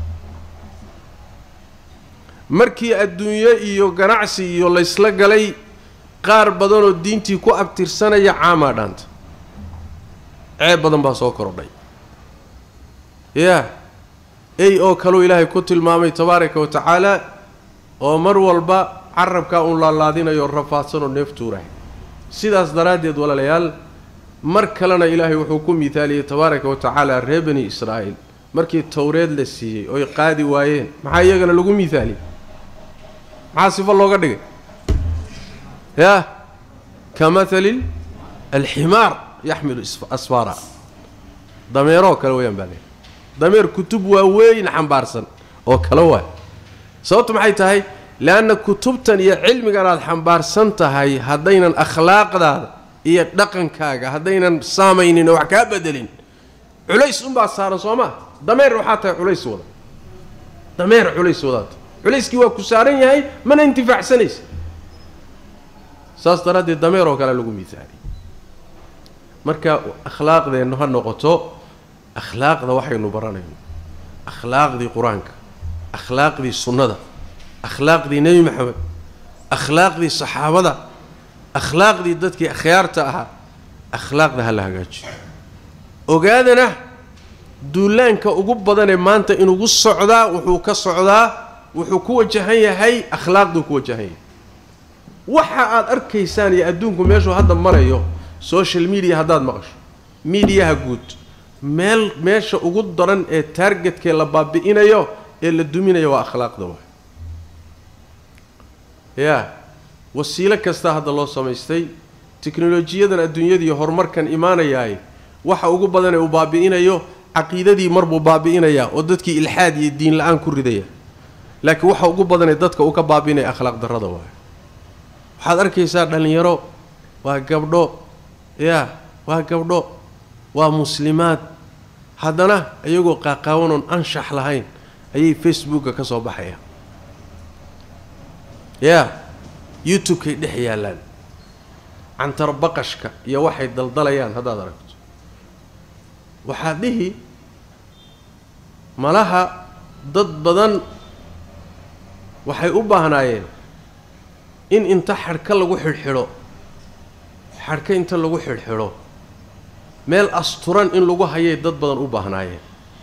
markii adduunyo iyo ganacsi iyo laysla galay qaar badanoo diintii ku abtirsanaya caamaa dhaanta ceeb badan baa soo korodhay yaa ey oo kaleu ilaahay ku tilmaamay tabaaraka wa tacaala oo mar walba carabkaa uun laalaadinayo rafaadsanoo neef tuurahay sidaas daraaddeed walaalayaal mar kalena ilaahay wuxuu ku miithaaliyey tabaaraka wa tacaala reer bani israa'iil markii towreed la siiyey oy qaadi waayeen maxaa iyagana lagu miithaaliyey maxaa sifo looga dhigay yaa ka mathali alximaar yaxmilu asfaara dameeroo kale wayaan baa leehay dameer kutub waaweyn xambaarsan oo kale waay sababtu maxay tahay leanna kutubtan iyo cilmigan aad xambaarsan tahay haddaynan akhlaaqdaada iyo dhaqankaaga haddaynan saamaynin oo wax kaa bedelin culays unbaa saaran soo maa dameer waxaa tahay culays wada dameer culays wadaata culayskii waa ku saaran yahay mana intifaacsanaysa saas daraaddeed dameer oo kale lagu miisaaliy marka akhlaaqdeennu ha noqoto akhlaaqda waxaynu baranayno akhlaaqdii qur-aanka akhlaaqdii sunnada akhlaaqdii nebi maxamed akhlaaqdii saxaabada akhlaaqdii dadkii akhyaarta ahaa akhlaaqda ha la hagaajiyo ogaadana duulaanka ugu badanee maanta inugu socdaa wuxuu ka socdaa wuxuu ku wajahan yahay akhlaaqduu ku wajahan yahay waxa aad arkaysaan iyo adduunku meeshuu hadda marayo social media haddaad maqasho miidiyaha guud meel meesha ugu daran ee taargetkee la baabi'inayo ee la duminayo waa akhlaaqda waay yaa wasiilo kastaa hadda loo samaystay teknolojiyadan adduunyadii horumarkan imaanayaay waxa ugu badan ee uu baabi'inayo caqiidadii marbuu baabi'inayaa oo dadkii ilxaad iyo diin la-aan ku ridaya laakiin waxa ugu badanee dadka uu ka baabi'inaya akhlaaq darrada waay waxaad arkaysaa dhallinyaro waa gabdho yaa waa gabdho waa muslimaad haddana iyagoo qaaqaawanoon anshax lahayn ayay facebooka ka soo baxayaan yaa youtube-kay dhex yaallaan cantarbaqashka iyo waxay daldalayaan haddaad aragto waxaad dhihi malaha dad badan waxay u baahnaayeen in inta xadhka lagu xidhxidho xadhka inta lagu xidhxidho meel asturan in lagu hayay dad badan u baahnaayeen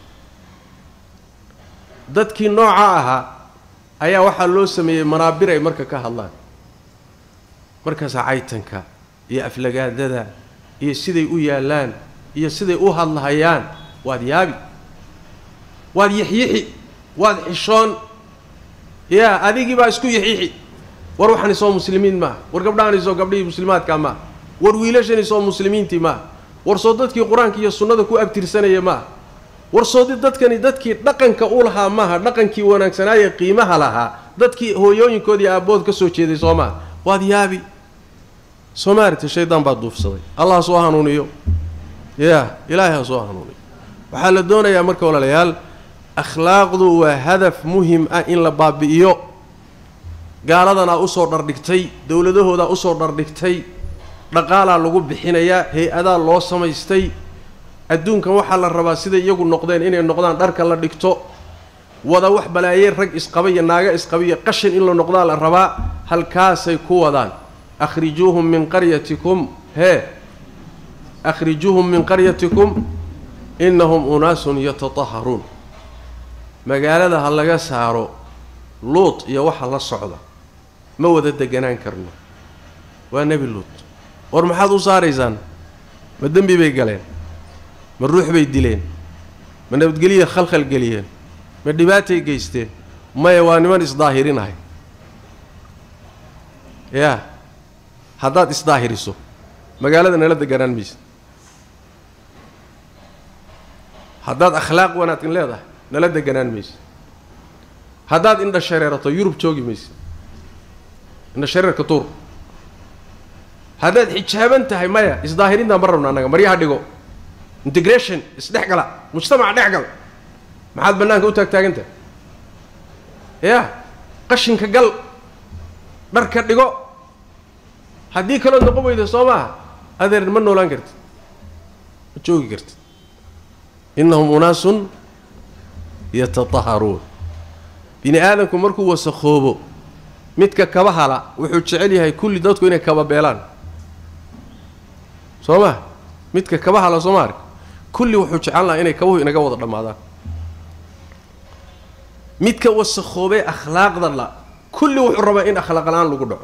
dadkii nooca ahaa ayaa waxaa loo sameeyey manaabir ay marka ka hadlaan markaasaa caytanka iyo aflagaadada iyo siday u yaallaan iyo siday u hadlahayaan waad yaabi waad yixyixi waad xishoon yaa adigii baa isku yixyixi war waxaan isoo muslimiin maaha war gabdhahan isoo gabdhihii muslimaadkaa maaha war wiilashan isoo muslimiintii maaha war soo dadkii qur-aanka iyo sunnada ku abtirsanaya maaha war soo dadkani dadkii dhaqanka u lahaa maaha dhaqankii wanaagsanaaye qiimaha lahaa dadkii hooyooyinkoodii aabbood ka soo jeeday soo maaha waad yaabi soo maaragtay shaydaan baa duufsaday allah ha soo hanuuniyo yaa ilaahay ha soo hanuuniyo waxaa la doonayaa marka walaalayaal akhlaaqdu waa hadaf muhim ah in la baabi'iyo gaaladanaa usoo dhardhigtay dowladahoodaa usoo dhardhigtay dhaqaalaa lagu bixinayaa hay-adaa loo samaystay adduunkan waxaa la rabaa siday iyagu noqdeen inay noqdaan dharka la dhigto wada wax balaayeen rag isqaba iyo naaga isqaba iyo qashin in la noqdaa la rabaa halkaasay ku wadaan akhrijuuhum min qaryatikum hee akhrijuuhum min qaryatikum innahum unaasun yatataharuun magaalada ha laga saaro luut iyo waxa la socda ma wada deganaan karno waa nebi luut war maxaad u saaraysaan ma dembi bay galeen ma ruux bay dileen ma nabadgelya khalkhal geliyeen ma dhibaatay geysteen maya waa niman isdaahirinahay yaa haddaad isdaahiriso magaalada nala deganaan maysid haddaad akhlaaq wanaagsan leedahay nala deganaan maysid haddaad indha shareerato yurub joogi maysid indha shareerka tuur haddaad xijaaban tahay maya isdaahirintaan ma rabno annaga maryaha dhigo integration isdhex gala mujtamaca dhex gal maxaad bannaanka u taagtaagantahay yaa qashinka gal dharka dhigo haddii kalood noqon weyda soo maaha adeer ma noolaan kartid ma joogi kartid innahum unaasun yatataharuun bini aadamku markuu wasakoobo midka kaba hala wuxuu jecel yahay kulli dadku inay kaba beelaan soo ma midka kaba hala soo ma ark kulli wuxuu jecel lahaa inay kabuhu inaga wada dhammaadaan midka wasakhoobee akhlaaqda la kulli wuxuu rabaa in akhlaaq la-aan lagu dhaco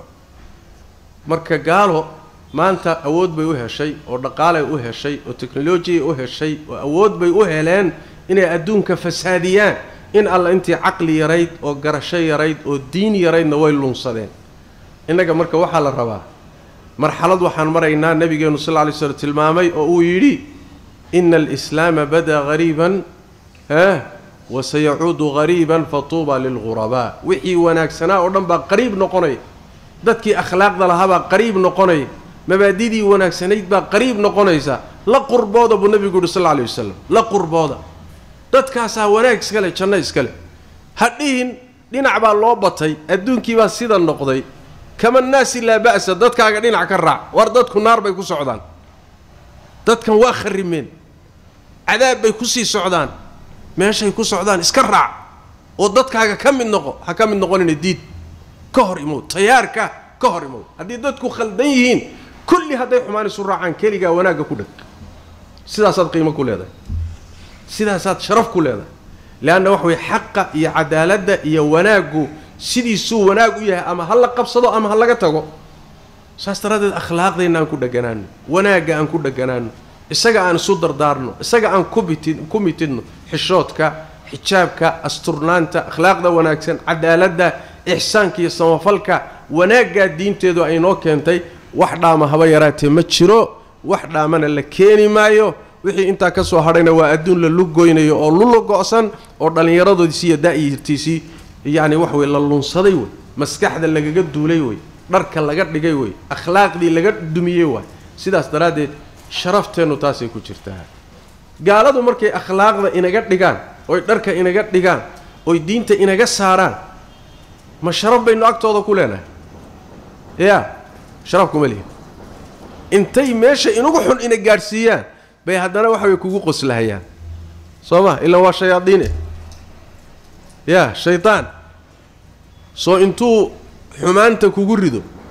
marka gaalo maanta awood bay u heshay oo dhaqaalay u heshay oo teknolojiyay u heshay oo awood bay u heleen inay adduunka fasaadiyaan in alla intii caqli yarayd oo garasho yarayd oo diin yaraydna way lunsadeen innaga marka waxaa la rabaa marxalad waxaan maraynaa nabigeenu sal lla lay slam tilmaamay oo uu yidhi ina alislaama badaa hariiban ha wasayacuudu hariiban fatuuba lilghurabaa wixii wanaagsanaa oo dhan baa qariib noqonaya dadkii akhlaaqda lahaabaa qariib noqonaya mabaadidii wanaagsanayd baa qariib noqonaysa la qurbooda buu nabigu yuhi sal lla alay wasalam la qurbooda dadkaasaa wanaag iska leh janno iska leh ha dhihin dhinac baa loo batay adduunkii baa sida noqday kama naasi laa ba'sa dadkaaga dhinac ka raac war dadku naar bay ku socdaan dadkan waa kharrimeen cadaab bay kusii socdaan meeshay ku socdaan iska raac oo dadkaaga ka mid noqo ha ka mid noqonina diid ka hor imow tayaarka ka hor imow haddii dadku khaldan yihiin kulli hadday xumaan isu raacaan keligaa wanaagga ku dheg sidaasaad qiimo ku leedahay sidaasaad sharaf ku leedahay leanna waxa weye xaqa iyo cadaaladda iyo wanaaggu sidiisuu wanaag u yahay ama ha la qabsado ama ha laga tago saas daraaddeed akhlaaqdeenna aan ku dheganaano wanaagga aan ku dheganaano isaga aan isu dardaarno isaga aan kubiti ku mitidno xishoodka xijaabka asturnaanta akhlaaqda wanaagsan cadaaladda ixsaanka iyo samafalka wanaaggaa diinteedu ay noo keentay wax dhaama haba yaraatee ma jiro wax dhaamana la keeni maayo wixii intaa ka soo hadhayna waa adduun la lugoynayo oo lula go-san oo dhallinyaradoodiisii iyo daa'irtiisii yacni wax wey la lunsaday wey maskaxda lagaga duulay wey dharka laga dhigay wey akhlaaqdii laga dumiyey waay sidaas daraaddeed sharafteennu taasay ku jirtaa gaaladu markay akhlaaqda inaga dhigaan oy dharka inaga dhigaan oy diinta inaga saaraan ma sharaf baynu agtooda ku leenahay yaa sharaf kuma lihin intay meesha inugu xun ina gaadhsiiyaan bay haddana waxa way kugu qoslahayaan soo ma ilaan waa shayaadiine yaa shaydaan soo intuu xumaanta kugu rido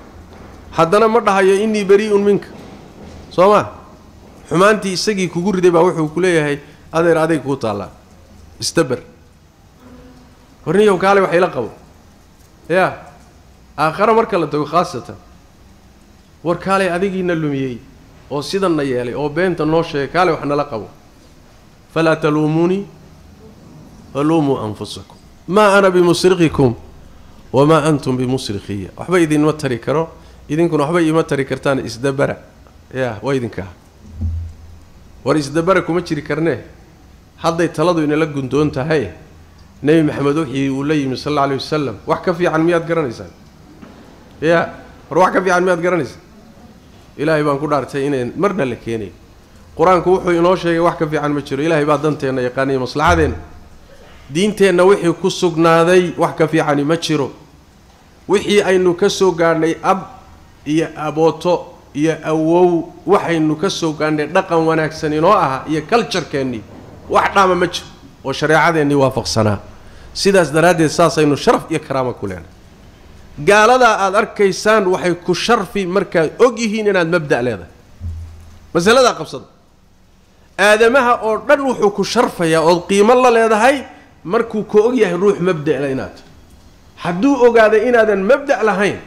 haddana ma dhahayo innii barii'un minka soo ma xumaantii isagii kugu riday baa wuxuu ku leeyahay adeer aday kuu taallaa istaber warniyow kaale wax ila qabo yaa aakhare marka la tago khaasatan war kaalay adigiina lumiyey oo sidanna yeelay oo beenta noo sheegay kaale wax nala qabo falaa taluumuunii waluumuu anfusakum maa ana bimusriqikum wamaa antum bimusrikiya waxba idinma tari karo idinkuna waxba iima tari kartaan isdabara ya waa idinkaa war isdabara kuma jiri karnee hadday taladu inala gundoon tahay nebi maxamed wixii uu la yimi sal alla alay wasalam wax ka fiican miyaad garanaysaan ya war wax ka fiican miyaad garanaysaan ilaahay baan ku dhaartay inayn marna la keenayn qur-aanku wuxuu inoo sheegay wax ka fiican ma jiro ilaahay baa danteenna yaqaaniyo maslaxadeenna diinteenna wixii ku sugnaaday wax ka fiicani ma jiro wixii aynu ka soo gaadhnay ab iyo abooto iyo awow waxaynu ka soo gaadhnay dhaqan wanaagsan inoo aha iyo kaljarkeennii wax dhaama ma jiro oo shareecadeennii waafaqsanaa sidaas daraaddeed saasaynu sharaf iyo karaama ku leenahay gaaladaa aada arkaysaan waxay ku sharfi markaad og yihiin inaad mabda' leedahay masaladaa qabsada aadamaha oo dhan wuxuu ku sharfayaa ood qiimo la leedahay markuu ka og yahay ruux mabda'la inaad hadduu ogaaday inaadan mabda' lahayn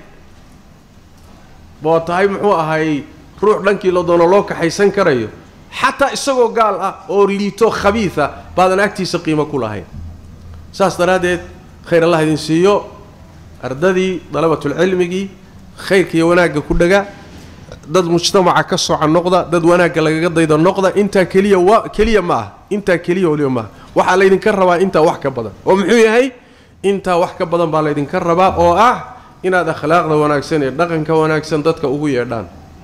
boo tahay muxuu ahay ruux dhankii la doono loo kaxaysan karayo xataa isagoo gaal ah oo liito khabiida baadan agtiisa qiimo ku lahayn saas daraaddeed khayr allah idin siiyo ardadii dalabatulcilmigii khayrka iyo wanaagga ku dhaga dad mujtamaca ka soca noqda dad wanaagga lagaga dayda noqda intaa keliya wa keliya ma ah intaa keliya waliba maaha waxaa laydinka rabaa intaa wax ka badan oo muxuu yahay intaa wax ka badan baa laydinka rabaa oo ah inaad akhlaaqda wanaagsan ee dhaqanka wanaagsan dadka ugu yeedhaan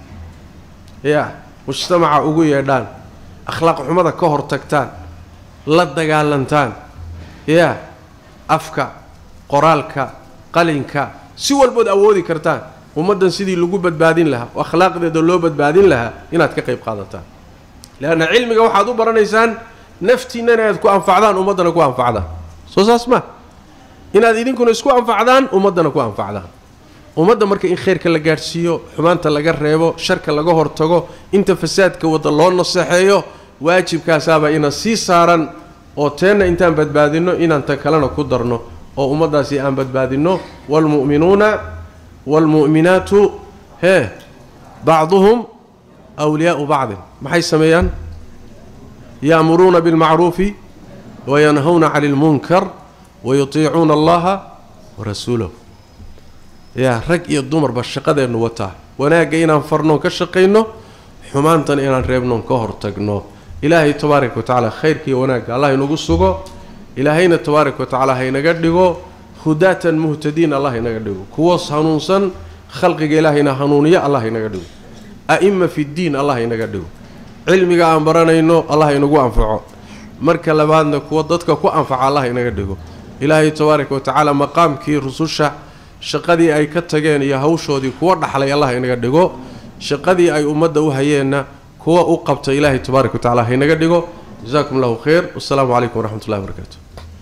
ya mujtamaca ugu yeedhaan akhlaaq xumada ka hor tagtaan la dagaalantaan ya afka qoraalka qalinka si walbood awoodi kartaan ummaddan sidii lagu badbaadin lahaa oo akhlaaqdeeda loo badbaadin lahaa inaad ka qayb qaadataan leanna cilmiga waxaad u baranaysaan naftiinnana inaad ku anfacdaan ummaddana ku anfacdaan soo saas ma inaad idinkuna isku anfacdaan ummaddana ku anfacdaan ummadda marka in khayrka la gaadhsiiyo xumaanta laga reebo sharka laga hortago inta fasaadka wadda loo naseexeeyo waajibkaasaabaa ina sii saaran oo teenna intaan badbaadinno inaan tan kalena ku darno oo ummaddaasi aan badbaadinno waalmu'minuuna waalmu'minaatu hee bacduhum wliyaau bacdin maxay sameeyaan ya'muruuna bilmacruufi wayanhawna cani ilmunkar wayutiicuuna allaha warasuulahu yaa rag iyo dumarba shaqadeennu wataa wanaagga inaan farnoon ka shaqayno xumaantana inaan reebnoon ka hortagno ilaahay tabaaraka wa tacaala khayrka iyo wanaagga allah inagu sugo ilaahayna tabaaraka wa tacaala haynaga dhigo hudaatan muhtadiin allah haynaga dhigo kuwoos hanuunsan khalqiga ilaahayna hanuuniyo allah haynaga dhigo a'ima fi ddiin allah haynaga dhigo cilmiga aan baranayno allah inagu anfaco marka labaadna kuwa dadka ku anfaca allah inaga dhigo ilaahay tabaaraka wa tacaala maqaamkii rususha shaqadii ay ka tageen iyo hawshoodii kuwa dhaxlay allah inaga dhigo shaqadii ay ummadda u hayeenna kuwa u qabta ilaahay tabaaraka wa tacala haynaga dhigo jasakum allahu khayr wasalaamu calaykum waraxmat ullahi barakaatu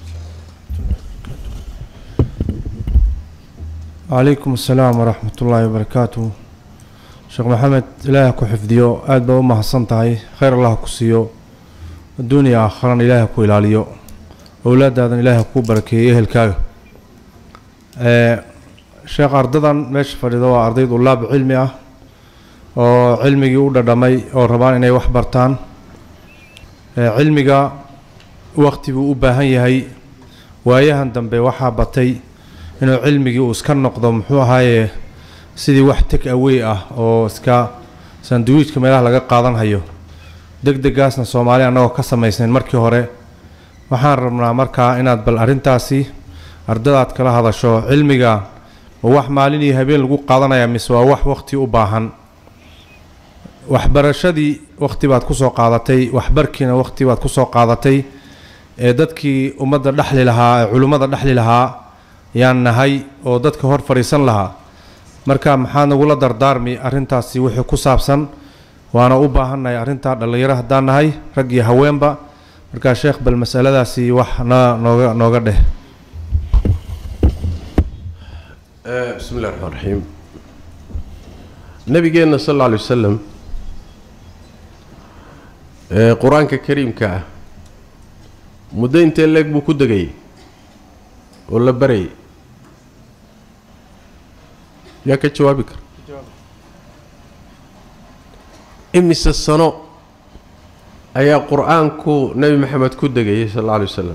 calaykum asalaam waraxmat ullaahi wabarakaatu sheekh maxamed ilaaha ku xifdiyo aada baa u mahadsan tahay khayr allah ku siiyo adduuniya aakharana ilaaha ku ilaaliyo owlaadaadan ilaaha kuu barakeeyo ehelkaaga sheekh ardadan meesha fadhido waa arday dulaab cilmi ah oo cilmigii u dhadhamay oo rabaan inay wax bartaan cilmiga waqti buu u baahan yahay waayahan dambe waxaa batay inuu cilmigii uu iska noqdo muxuu ahaaye sidii wax teg awey ah oo iska sanduwiijka meelaha laga qaadan hayo deg degaasna soomaali annagoo ka samaysnayn markii hore waxaan rabnaa markaa inaad bal arrintaasi ardadaad kala hadasho cilmiga ma wax maalin iyo habeen lagu qaadanaya mise waa wax waqti u baahan waxbarashadii waqti baad kusoo qaadatay waxbarkiina waqti baad kusoo qaadatay ee dadkii ummadda dhexli lahaa ee culimmada dhexli lahaa yaan nahay oo dadka hor fadhiisan lahaa marka maxaad nagula dardaarmi arrintaasi wixii ku saabsan waana u baahannahay arrintaa dhallinyaro haddaan nahay rag iyo haweenba markaa sheekh bal masaladaasi wax na nooga nooga dheh bismi illahi raxmaan raxiim nabigeenna sal alla alay wasalam ee qur-aanka kariimka ah muddo intee leeg buu ku degayay oo la barayay yaa ka jawaabi kara imise sano ayaa qur-aanku nebi maxamed ku degayay sal alla alay wasalam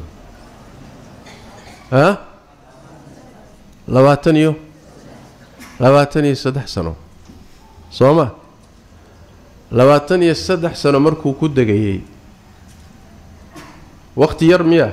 ah labaatan iyo labaatan iyo saddex sano soo ma labaatan iyo saddex sano markuu ku degayey wakhti yar miyaa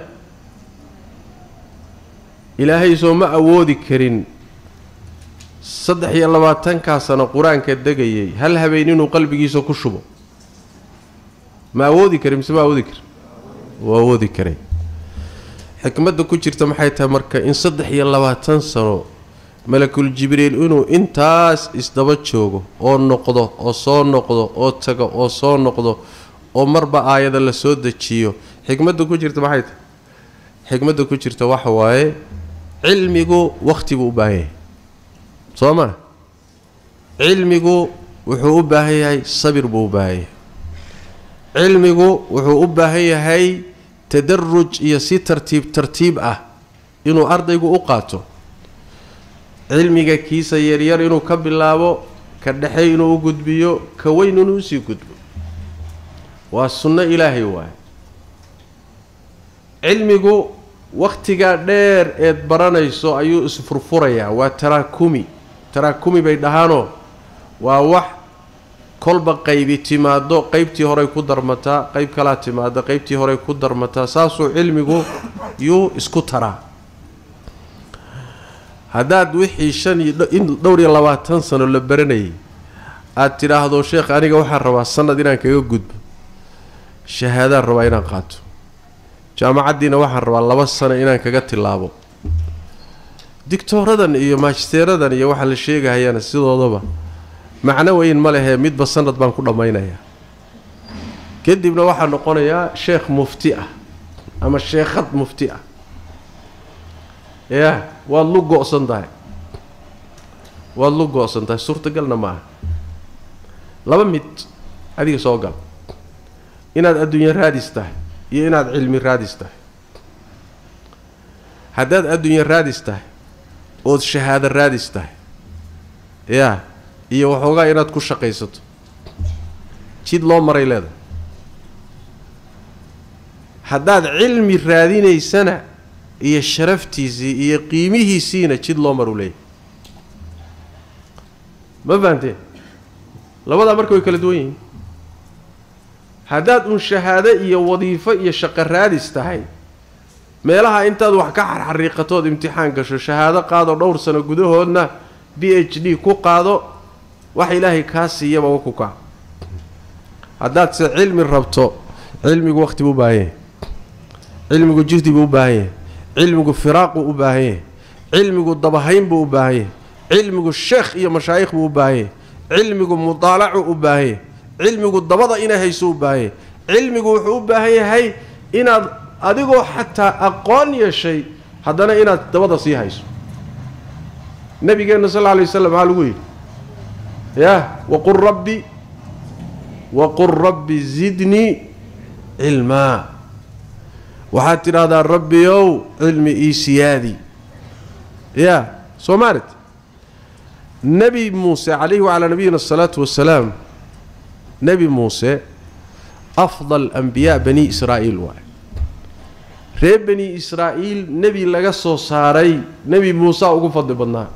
ilaahay soo ma awoodi karin saddex iyo labaatankaa sano qur-aanka degayay hal habeen inuu qalbigiisa ku shubo ma awoodi karin mise ma awoodi karin wuu awoodi karay xikmadda ku jirta maxay tahay marka in saddex iyo labaatan sano malakul jibriil inuu intaas isdaba joogo oo noqdo oo soo noqdo oo tago oo soo noqdo oo marba aayada la soo dejiyo xikmadda ku jirta maxay tahay xikmadda ku jirta waxa waaye cilmigu wakhti buu u baahan yahay soo ma cilmigu wuxuu u baahan yahay sabir buu u baahan yahay cilmigu wuxuu u baahan yahay tadaruj iyo si tartiib tartiib ah inuu ardaygu u qaato cilmiga kiisa yaryar inuu ka bilaabo ka dhexe inuu u gudbiyo ka weyn inuu usii gudbo waa sunno ilaahay waaye cilmigu wakhtigaa dheer eed baranayso ayuu isfurfurayaa waa taraakumi taraakumi bay dhahaanoo waa wax kolba qaybi timaado qeybtii horey ku darmataa qeyb kalaa timaada qeybtii horey ku darmataa saasuu cilmigu yuu isku taraa haddaad wixii shan iyo in dhowr iyo labaatan sano la baranayay aada tidhaahdo sheekh aniga waxaan rabaa sanad inaan kaga gudbo shahaadaan rabaa inaan qaato jaamacaddiina waxaan rabaa laba sano inaan kaga tilaabo digtooradan iyo maajisteeradan iyo waxaa la sheegahayana sidoodaba macno weyn ma lehee midba sanad baan ku dhammaynayaa kadibna waxaa noqonayaa sheekh mufti ah ama sheekhad mufti ah yaa waad lu go-san tahay waad lu go-san tahay suurtagalna ma aha laba mid adiga soo gal inaad adduunye raadis tahay iyo inaad cilmi raadis tahay haddaad adduunye raadis tahay ood shahaado raadis tahay yaa iyo waxoogaa inaad ku shaqaysato jid loo maray leedahay haddaad cilmi raadinaysana iyo sharaftiisii iyo qiimihiisiina jid loo maru leeyahy ma fahanteen labadaa marka way kala duwan yihiin haddaad uun shahaado iyo wadiifo iyo shaqo raadis tahay meelaha intaad wax ka xarxariiqatood imtixaan gasho shahaado qaado dhowr sano gudahoodna b h d ku qaado wax ilaahay kaa siiyaba wa ku kac haddaad se cilmi rabto cilmigu waqti buu u baahan yahay cilmigu jihdi buu u baahan yahay cilmigu firaaquu u baahan yahay cilmigu dabahayn buu u baahan yahay cilmigu sheekh iyo mashaayikh buu u baahan yahay cilmigu mudaalacu u baahan yahay cilmigu dabada inay hayso u baahan yahay cilmigu wuxuu u baahan yahay inaad adigoo xataa aqoon yeeshay haddana inaad dabada sii hayso nabigeenna sal lla alay waslam maxaa lagu yidhi yah waqul rabbi waqul rabbi zidnii cilmaa waxaad tidhaahdaa rabbiyow cilmi ii siyaadi ya soo maalit nebi muuse calayhi wacalaa nabiyina asalaatu wasalaam nebi muuse afdal ambiyaa bani israa'iil waay reer bani israa'iil nebi laga soo saaray nebi muusaa ugu fadli badnaa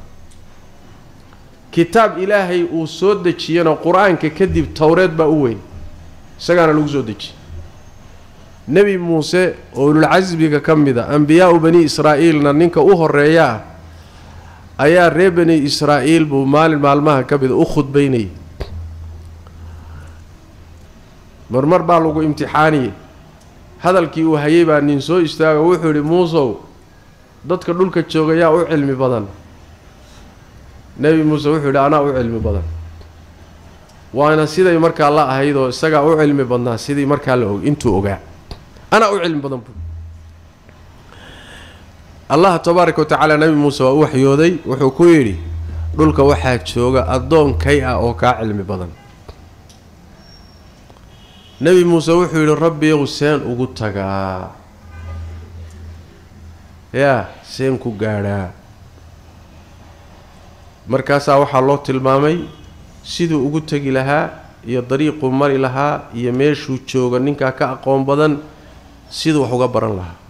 kitaab ilaahay uu soo dejiyana qur-aanka kadib towreed baa u weyn isagaana lagu soo dejiyey nebi muuse oo ululcasbiga ka mid a ambiyaau bani israa'iilna ninka u horeeyaa ayaa reer bani israa'iil buu maalin maalmaha ka mida u khudbaynayay marmar baa lagu imtixaaniyey hadalkii uu hayay baa nin soo istaago wuxuu idhi muusow dadka dhulka jooga yaa u cilmi badan nebi muuse wuxuu yidhi anaa u cilmi badan waana siday markaa la ahayd oo isagaa u cilmi badnaa sidii markaa la og intuu ogaa anaa u cilmi badan bu allah tabaaraka wa tacaala nebi muuse waa u waxyooday wuxuu ku yidhi dhulka waxaa jooga addoon kay ah oo kaa cilmi badan nebi muuse wuxuu yidhi rabbiyow seen ugu tagaa yaa seen ku gaadhaa markaasaa waxaa loo tilmaamay siduu ugu tegi lahaa iyo dariiquu mari lahaa iyo meeshuu jooga ninkaa ka aqoon badan siduu wax uga baran lahaa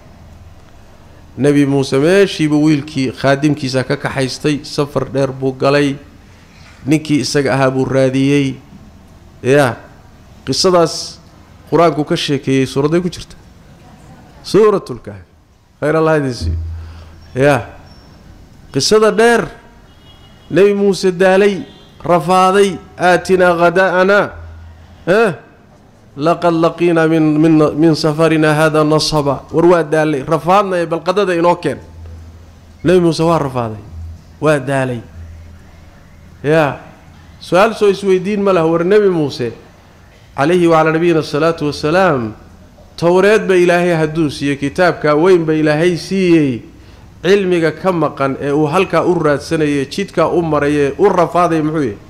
nebi muuse meeshiibuu wiilkii khaadimkiisa ka kaxaystay safar dheer buu galay ninkii isaga ahaa buu raadiyey yaa qisadaas qur-aanku ka sheekeeyey suuradday ku jirta suuratulkahfi khayr allah idinsiiyo yaa qisada dheer nebi muuse daalay rafaaday aatinaa khadaa'ana eh laqad laqiinaa min min min safarinaa hada nasaba war waa daalay rafaadnaya bal qadada inoo keen nebi muuse waa rafaaday waa daalay yaa su-aal soo isweydiin ma laha war nebi muuse calayhi wacalaa nabiyina asalaatu wasalaam towreedba ilaahay hadduu siiyey kitaabkaa weynba ilaahay siiyey cilmiga ka maqan ee uu halkaa u raadsanayay jidkaa u marayee u rafaadaya muxuu yahay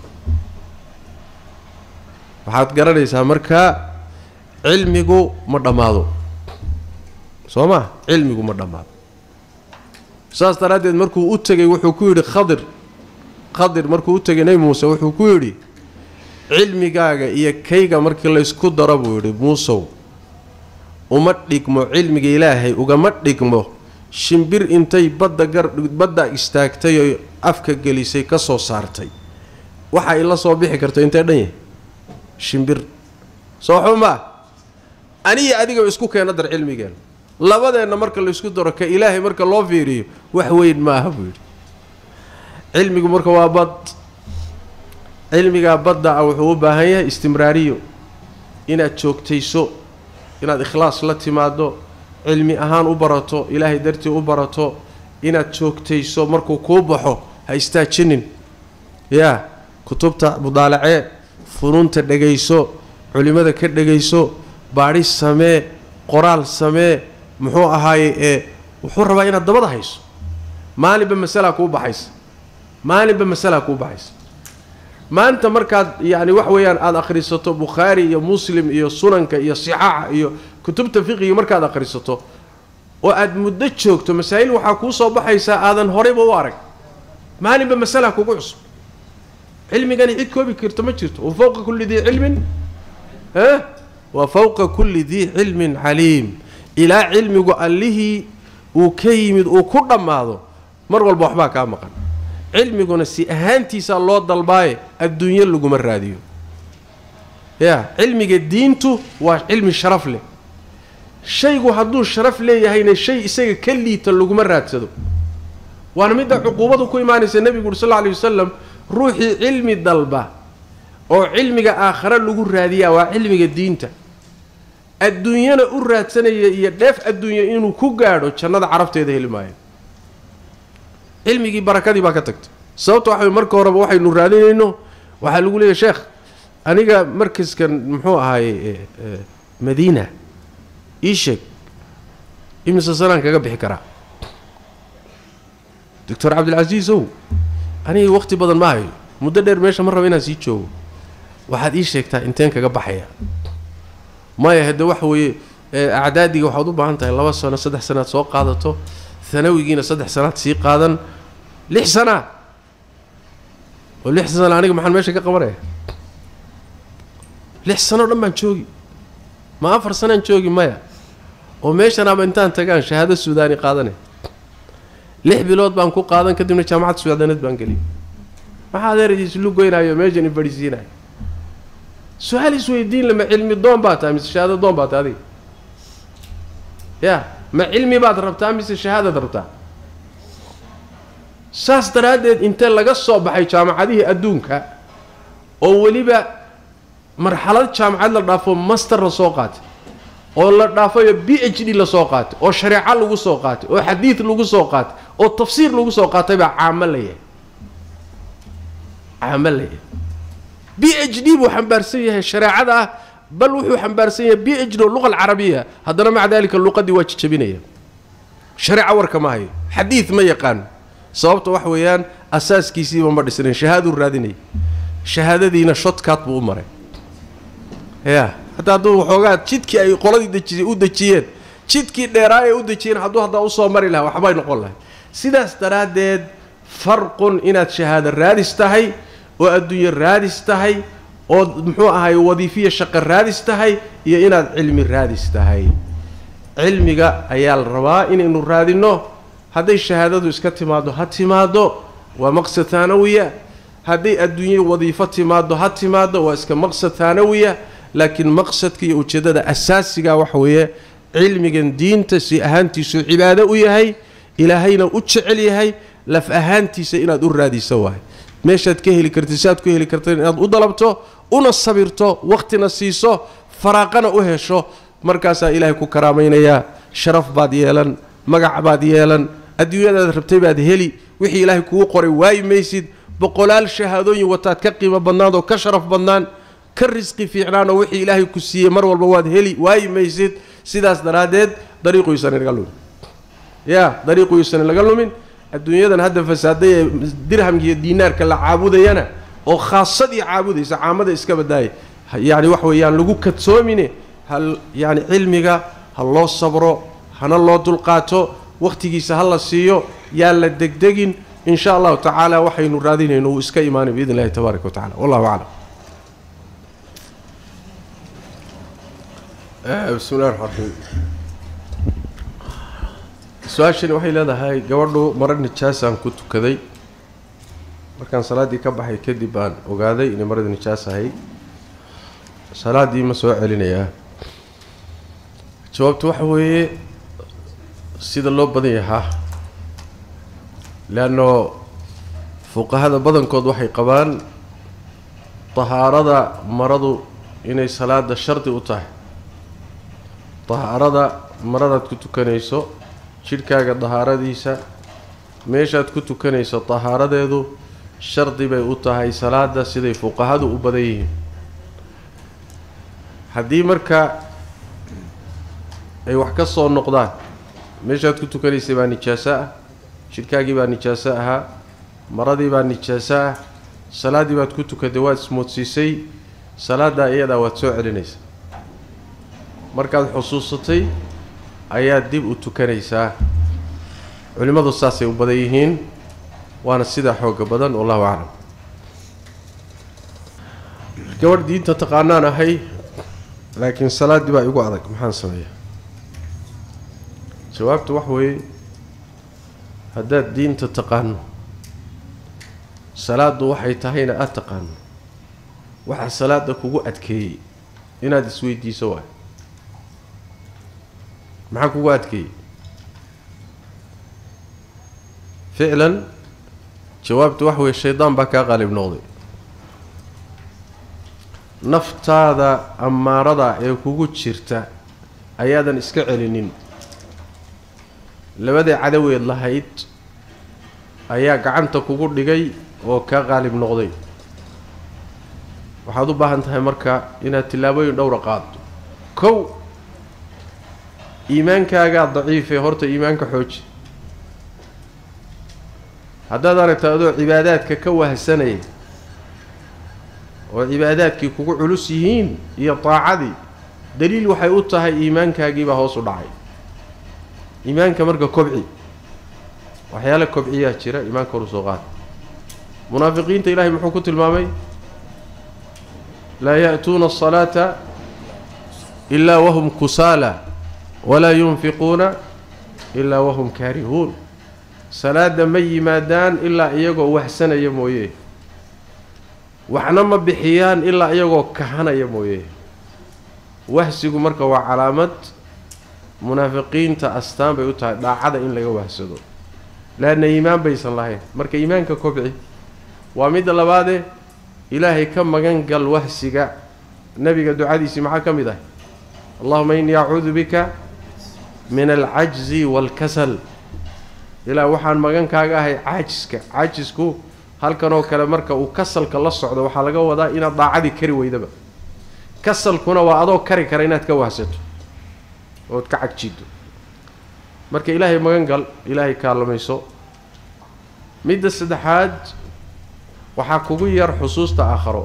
waxaad garanaysaa markaa cilmigu ma dhammaado soo ma cilmigu ma dhammaado saas daraaddeed markuu u tegay wuxuu ku yidhi khadir khadir markuu u tegay nebi muuse wuxuu ku yidhi cilmigaaga iyo kayga markii laysku daro buu yidhi muusow uma dhigmo cilmiga ilaahay ugama dhigmo shimbir intay badda gar badda istaagtay oo afka gelisay ka soo saartay waxa ay la soo bixi karto intee dhan yahay shimbir soo xumaa aniya adigaba isku keena dar cilmigeenna labadeenna marka laysku daro ka ilaahay marka loo fiiriyo wax weyn ma aha buu yidhi cilmigu marka waa bad cilmigaa badda ah wuxuu u baahan yahay istimraariyo inaad joogtayso inaad ikhlaas la timaado cilmi ahaan u barato ilaahay dartii u barato inaad joogtayso markuu kuu baxo ha istaajinin yaa kutubta mudaalacee funuunta dhegayso culimmada ka dhegayso baadhi samee qoraal samee muxuu ahaaye ee wuxuu rabaa inaad dabada hayso maalinba masalaa kuu baxaysa maalinba masalaa kuu baxaysa maanta markaad yacni wax weeyaan aada akhrisato bukhaari iyo muslim iyo sunanka iyo sixaaxa iyo kutubta fiqiga markaad akhrisato oo aada muddo joogto masaa'il waxaa kuu soo baxaysaa aadan horeyba u arag maalinba masalaa kugu cusub cilmigani cid koobi karto ma jirto wa fawqa kulli dii cilmin eh wa fawqa kulli dii cilmin caliim ilaa cilmigu allihii uu ka yimid uu ku dhammaado mar walba waxbaa kaa maqan cilmiguna si ahaantiisaa loo dalbaaye adduunyo laguma raadiyo ya cilmiga diintu waa cilmi sharaf leh shaygu hadduu sharaf leeyahayna shay isaga ka liita laguma raadsado waana midda cuquubadu ku imaanaysa nebigu uri sal lla alay wasalam ruuxii cilmi dalba oo cilmiga aakhare lagu raadiyaa waa cilmiga diinta adduunyana u raadsanaya iyo dheef adduunya inuu ku gaadho jannada carabteeda heli maayo cilmigii barakadii baa ka tagtay sababta waxa marka horeba waxaynu raadinayno waxaa lagu leeyahy sheekh aniga markaskan muxuu ahaaye madiina ii sheeg imise sanaan kaga bixi karaa doctor cabdilcasiis ow aniga waqti badan ma hayo muddo dheer meesha ma raba inaan sii joogo waxaad ii sheegtaa inteen kaga baxaya maya hadde waxa weeye acdaadiga waxaad u baahan tahay laba sano saddex sanaad soo qaadato hanawigiina saddex sanaad sii qaadan lix sanaa oo lix sana aniga maxaan meesha ka qabanaya lix sano dhan baan joogi ma afar sanaan joogi maya oo meeshanaaba intaan tagaan shahaado suudaani qaadanay lix bilood baan ku qaadan kadibna jaamacad suudaaneed baan geliyay maxaa adeeradiis lu goynaayo meeshan i fadhiisiinayo su-aal isweydiin lama cilmi doon baa tahay mise shahaado doon baa tahay adiga ya ma cilmi baad rabtaa mise shahaadaad rabtaa saas daraaddeed intee laga soo baxay jaamacadihii adduunka oo weliba marxalad jaamacad la dhaafo master la soo qaatay oo la dhaafayo b h d lasoo qaatay oo shareeco lagu soo qaatay oo xadiid lagu soo qaatay oo tafsiir lagu soo qaatay baa caamo la yahay caamo la yahay b h d buu xambaarsan yahay shareecada ah bal wuxuu xambaarsan yahay b h d oo luqa alcarabiya haddana maca dalika luqadii waa jijabinaya shareeco warka ma hayo xadiid ma yaqaano sababta wax weeyaan asaaskiisiiba ma dhisnayn shahaaduu raadinaya shahaadadiina shotkaad buu u maray ya hataa hadduu waxoogaa jidkii ay qoladii dejisay u dejiyeen jidkii dheeraa ee u dejiyeen hadduu haddaa usoo mari lahaa waxbay noqon lahay sidaas daraaddeed farqun inaad shahaado raadis tahay oo adduunye raadis tahay oo muxuu ahay wadiifiya shaqo raadis tahay iyo inaad cilmi raadis tahay cilmiga ayaa la rabaa inaynu raadinno hadday shahaadadu iska timaaddo ha timaaddo waa maqsad taanawiya hadday adduunye wadiifo timaaddo ha timaaddo waa iska maqsad taanawiya laakiin maqsadka iyo ujeeddada asaasiga waxa weeye cilmigan diinta si ahaantiisu cibaado u yahay ilaahayna u jecel yahay laf ahaantiisa inaad u raadiso waay meeshaad ka heli kartid siaad ku heli kartid inaad u dalabto una sabirto wakhtina siiso faraaqana u hesho markaasaa ilaahay ku karaamaynayaa sharaf baad yeelan magac baad yeelan adduunyadaad rabtay baad heli wixii ilaahay kugu qoray waayi maysid boqolaal shahaadooyin wataad ka qiimo badnaan oo ka sharaf badnaan ka risqi fiicnaan oo wixii ilaahay ku siiyey mar walba waad heli waayi maysid sidaas daraaddeed dariiquyuusan inaga lumin ya dariiquyuusan inaga lumin adduunyadan hadda fasaaday ee dirhamka iyo diinaarka la caabudayana oo khaasadii caabudaysa caamada iska badaaya yacni wax weeyaan lagu kadsoomine hal yacni cilmiga ha loo sabro hana loo dulqaato wakhtigiisa ha la siiyo yaan la degdegin in sha allahu tacaala waxaynu raadinayno wuu iska imaanay biidn illahi tabaaraka wa tacala wallahu aclam bismi llahi raxmaan raxiim su-aashani waxay leedahay gabadhu maro nijaasaan ku tukaday markaan salaaddii ka baxay kadib baan ogaaday inay marada nijaas ahay salaaddii ma soo celinayaa jawaabtu waxa weeye sida loo badan yahaa leanno fuqahada badankood waxay qabaan tahaarada maradu inay salaada shardi u tahay tahaarada maradaad ku tukanayso jidhkaaga dahaaradiisa meeshaad ku tukanayso tahaaradeedu shardi bay u tahay salaada siday fuqahadu u badan yihiin haddii marka ay wax ka soo noqdaan meeshaad ku tukanaysay baa nijaaso ah jidhkaagii baa nijaaso ahaa maradii baa nijaaso ah salaaddii baad ku tukatay waad ismoodsiisay salaaddaa iyadaa waad soo celinaysaa markaad xusuusatay ayaad dib u tukanaysaa culimmadu saasay u badan yihiin waana sidaa xooga badan wallahu aclam gabadh diinta taqaanaan ahay laakiin salaaddii baa igu adag maxaan sameeyaa jawaabtu wax weeye haddaad diinta taqaano salaaddu waxay tahayna aada taqaano waxaa salaada kugu adkeeyey inaad isweydiiso waay maxaa kugu adkeeyey ficlan jawaabtu wax weeye shaydaan baa kaa qaalib noqday naftaada ammaarada ee kugu jirta ayaadan iska celinin labadii cadaweed lahayd ayaa gacanta kugu dhigay oo kaa qaalib noqday waxaad u baahan tahay marka inaad tillaabooyin dhowra qaado kow iimaankaagaa daciifee horta iimaanka xooji haddaad aragta adoo cibaadaadka ka wahsanaya oo cibaadaadkii kugu culus yihiin iyo daacadii daliil waxay u tahay iimaankaagiibaa hoos u dhacay iimaanka marka kobci waxyaale kobciyaa jira iimaanka horu soo qaada munaafiqiinta ilaahay muxuu ku tilmaamay laa ya'tuuna asalaata ilaa wahum kusaala walaa yunfiquuna ilaa wahum kaarihuun salaada ma yimaadaan ilaa iyagoo wahsanaya mooye waxna ma bixiyaan ilaa iyagoo kahanaya mooye wahsigu marka waa calaamad munaafiqiinta astaan bay u tahay dhaacada in laga wahsado laanna iimaan baysan lahayn marka iimaanka kobci waa midda labaadee ilaahay ka magan gal wahsiga nebiga ducadiisii maxaa ka mid ah allahuma innii acuudu bika min alcajzi waalkasal ilaa waxaan magankaaga ahay caajiska caajisku halkanoo kale marka uu kasalka la socdo waxaa laga wadaa inaad daacadii kari weydaba kasalkuna waa adoo kari kara inaad ka wahsato ood ka cagjiiddo marka ilaahay magan gal ilaahay kaalamayso midda saddexaad waxaa kugu yar xusuusta aakharo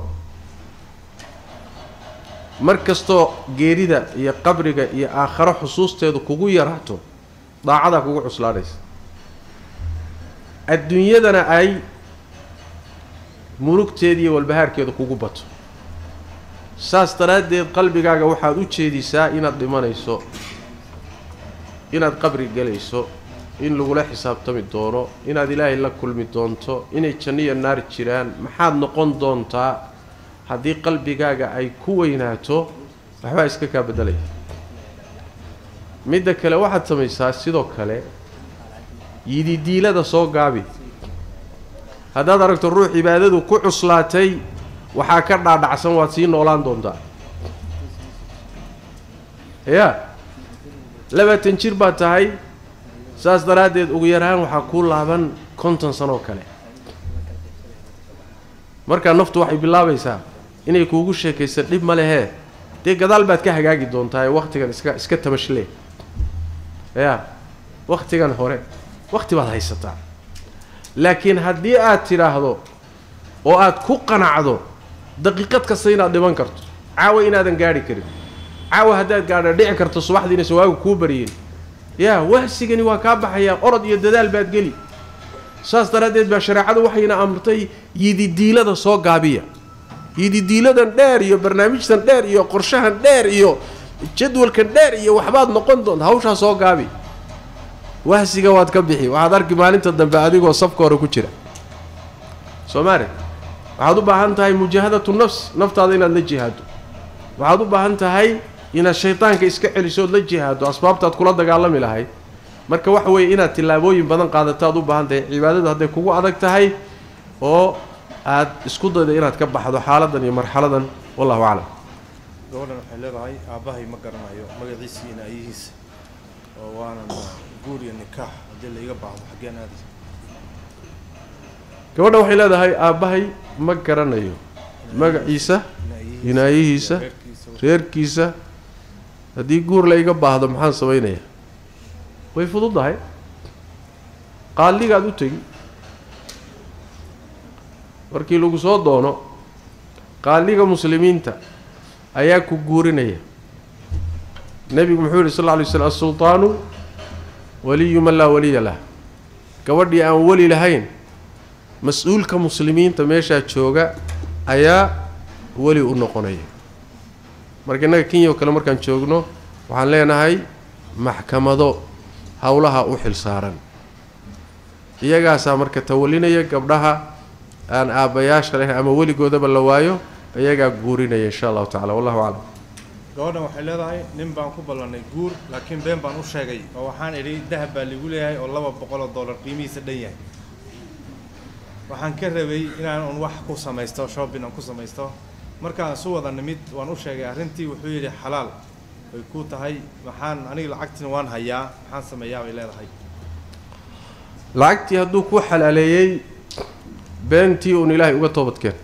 mar kastoo geerida iyo qabriga iyo aakharo xusuusteedu kugu yaraato daacadaa kugu cuslaanaysa adduunyadana ay murugteeda iyo walbahaarkeedu kugu bato saas daraaddeed qalbigaaga waxaad u jeedisaa inaad dhimanayso inaad qabri gelayso in lagula xisaabtami doono inaad ilaahay la kulmi doonto inay janno iyo naar jiraan maxaad noqon doontaa haddii qalbigaaga ay ku weynaato waxbaa iska kaa beddelaya midda kale waxaad samaysaa sidoo kale yididiilada soo gaabi haddaad aragto ruux cibaadadu ku cuslaatay waxaa ka dhaadhacsan waad sii noolaan doontaa yaa labaatan jir baad tahay saas daraaddeed ugu yaraan waxaa kuu laaban konton sanoo kale markaa naftu waxay bilaabaysaa inay kuugu sheekaysa dhib ma lehee dee gadaal baad ka hagaagi doontaa ee wakhtigan iska iska tamashle yaa wakhtigan hore wakhti baad haysataa laakiin haddii aad tidhaahdo oo aad ku qanacdo daqiiqad kasta inaad dhiman karto caawa inaadan gaadhi karin caawa haddaad gaadha dhici karto subaxdiina sawaagu kuu bariyeen yaa wahsigani waa kaa baxayaa orod iyo dadaal baad geli saas daraaddeed baa shareecadu waxayna amrtay yididiilada soo gaabiya yididiiladan dheer iyo barnaamijtan dheer iyo qorshahan dheer iyo jadwalkan dheer iyo waxbaad noqon doonta hawshaa soo gaabi wahsiga waad ka bixi waxaad arki maalinta dambe adigoo safka hore ku jira soomaali waxaad u baahan tahay mujaahadatu nafs naftaada inaad la jihaado waxaad u baahan tahay inaad shaydaanka iska celiso ood la jihaado asbaabtaad kula dagaalami lahayd marka waxa weeye inaad tillaabooyin badan qaadato aad u baahan tahay cibaadadu hadday kugu adag tahay oo aad isku daydo inaad ka baxdo xaaladan iyo marxaladan wallahu aclam gabadhan waxay leedahay aabbahay ma garanayo magaciisa iyo naayihiisa oo waanan guur iyo nikaax haddii la iga baahdo xaggeen aadi gabadha waxay leedahay aabbahay ma garanayo magaciisa hinaayihiisa reerkiisa haddii guur la iga baahdo maxaan samaynayaa way fududahay qaaligaad u tegi markii lagu soo doono qaaliga muslimiinta ayaa ku guurinaya nebigu muxuu yihi sal lla alay slam asultaanu waliyu man laa waliya lah gabadhii aan weli lahayn mas-uulka muslimiinta meeshaa jooga ayaa weli u noqonaya marka innaga kenya oo kale markaan joogno waxaan leenahay maxkamado howlaha u xil saaran iyagaasaa marka tawalinaya gabdhaha aan aabbayaasha lahayn ama weligoodaba la waayo iyagaa guurinaya insha allahu tacala wallahu aclam gabadhan waxay leedahay nin baan ku ballanay guur laakiin been baan u sheegay oo waxaan idhi dahab baa ligu leeyahay oo laba boqol oo dollar qiimihiisa dhan yahay waxaan ka rabay inaan un wax ku samaysto shopping aan ku samaysto markaan isu wada nimid waan u sheegay arrintii wuxuu yidhi xalaal way ku tahay maxaan aniga lacagtina waan hayaa maxaan sameeyaa bay leedahay lacagtii hadduu ku xalaaleeyey beentii uun ilaahay uga toobadkeen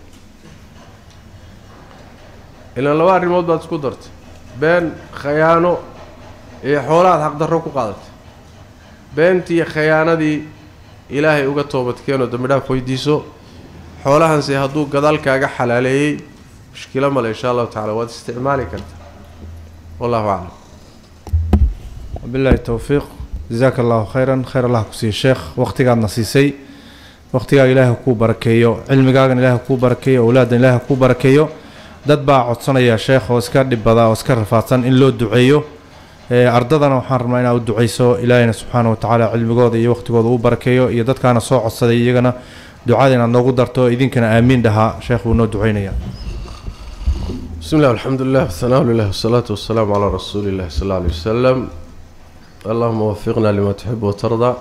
ilaan laba arrimood baad isku dartay been khayaano iyo xoolahaad xaqdarro ku qaadatay beentii iyo khayaanadii ilaahay uga toobadkeenoo dambi dhaaf weydiiso xoolahanse hadduu gadaal kaaga xalaaleeyey mushkilo male insha allahu tacala waad isticmaali kartaa wallahu aclam wabilaahi towfiiq jasaaka allahu khayran khayr allah ku siiye sheekh wakhtigaadna siisay wakhtigaaga ilaahay kuu barakeeyo cilmigaagan ilaahay kuu barakeeyo owlaadan ilaahay kuu barakeeyo dad baa codsanaya sheekh oo iska dhibada oo iska rafaadsan in loo duceeyo ardadana waxaan rabnaa inaad u duceyso ilaahayna subxaana wa tacaala cilmigooda iyo wakhtigooda uu barakeeyo iyo dadkaana soo codsaday iyagana ducada inaad noogu darto idinkana aamiin dhahaa sheekh wuu noo duceynaya بسم الله والحمد لله والثناء لله والصلاة والسلام على رسول الله صلى الله عليه وسلم اللهم وفقنا لما تحب وترضى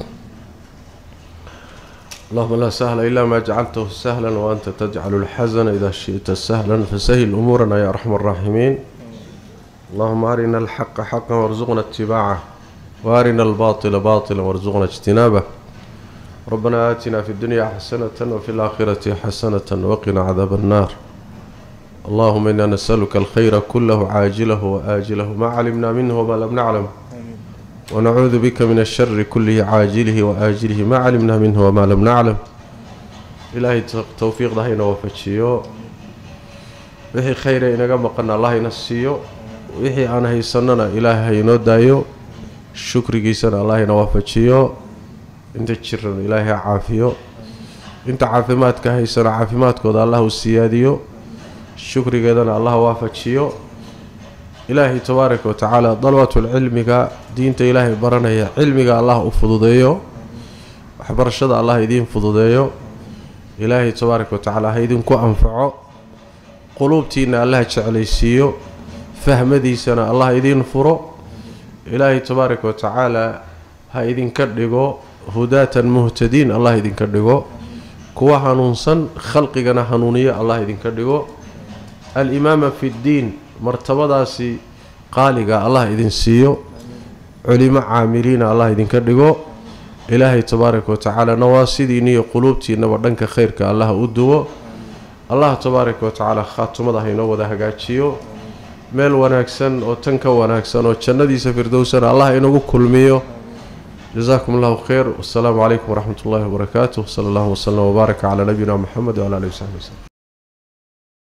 اللهم لا سهل إلا ما جعلته سهلا وأنت تجعل الحزن إذا شئت سهلا فسهل أمورنا يا أرحم الراحمين اللهم أرنا الحق حقا وارزقنا اتباعه وأرنا الباطل باطلا وارزقنا اجتنابه ربنا آتنا في الدنيا حسنة وفي الآخرة حسنة وقنا عذاب النار اللهم إنا نسألك الخير كله عاجله وآجله ما علمنا منه وما لم نعلم ونعوذ بك من الشر كله عاجله وآجله ما علمنا منه وما لم نعلم إلهي توفيق دهينا وفتشيو wixii khayra inaga maqana allah ina siiyo wixii aan haysanana ilaahay haynoo daayo shukrigiisana allah ina waafajiyo inta jirana ilaahay ha caafiyo inta caafimaadka haysana caafimaadkooda allah u siyaadiyo shukrigeedana allah waafajiyo ilaahay tabaaraka watacaala dalbatulcilmiga diinta ilaahay baranaya cilmiga allah u fududeeyo waxbarashada allah idiin fududeeyo ilaahay tabaaraka watacaala ha idinku anfaco quluubtiina allah jeclaysiiyo fahmadiisana allah idiin furo ilaahay tabaaraka watacaala ha idinka dhigo hudaatan muhtadiin allah idinka dhigo kuwa hanuunsan khalqigana hanuuniyo allah idinka dhigo alimaama fi ddiin martabadaasi qaaliga allah idin siiyo culimo caamiliina allah idinka dhigo ilaahay tabaaraka watacaala nawaasidiinniyo quluubtiinaba dhanka khayrka allah u duwo allah tabaaraka watacaala khaatumada haynoo wada hagaajiyo meel wanaagsan oo tan ka wanaagsan oo jannadiisa firdowsana allah inagu kulmiyo jasaakum allahu khayr wasalaamu calaykum waraxmat ullahi wabarakaatuh sala allahu waslem wbaaraka calaa nabiyina moxamed wcala alihi wasaxbi waslem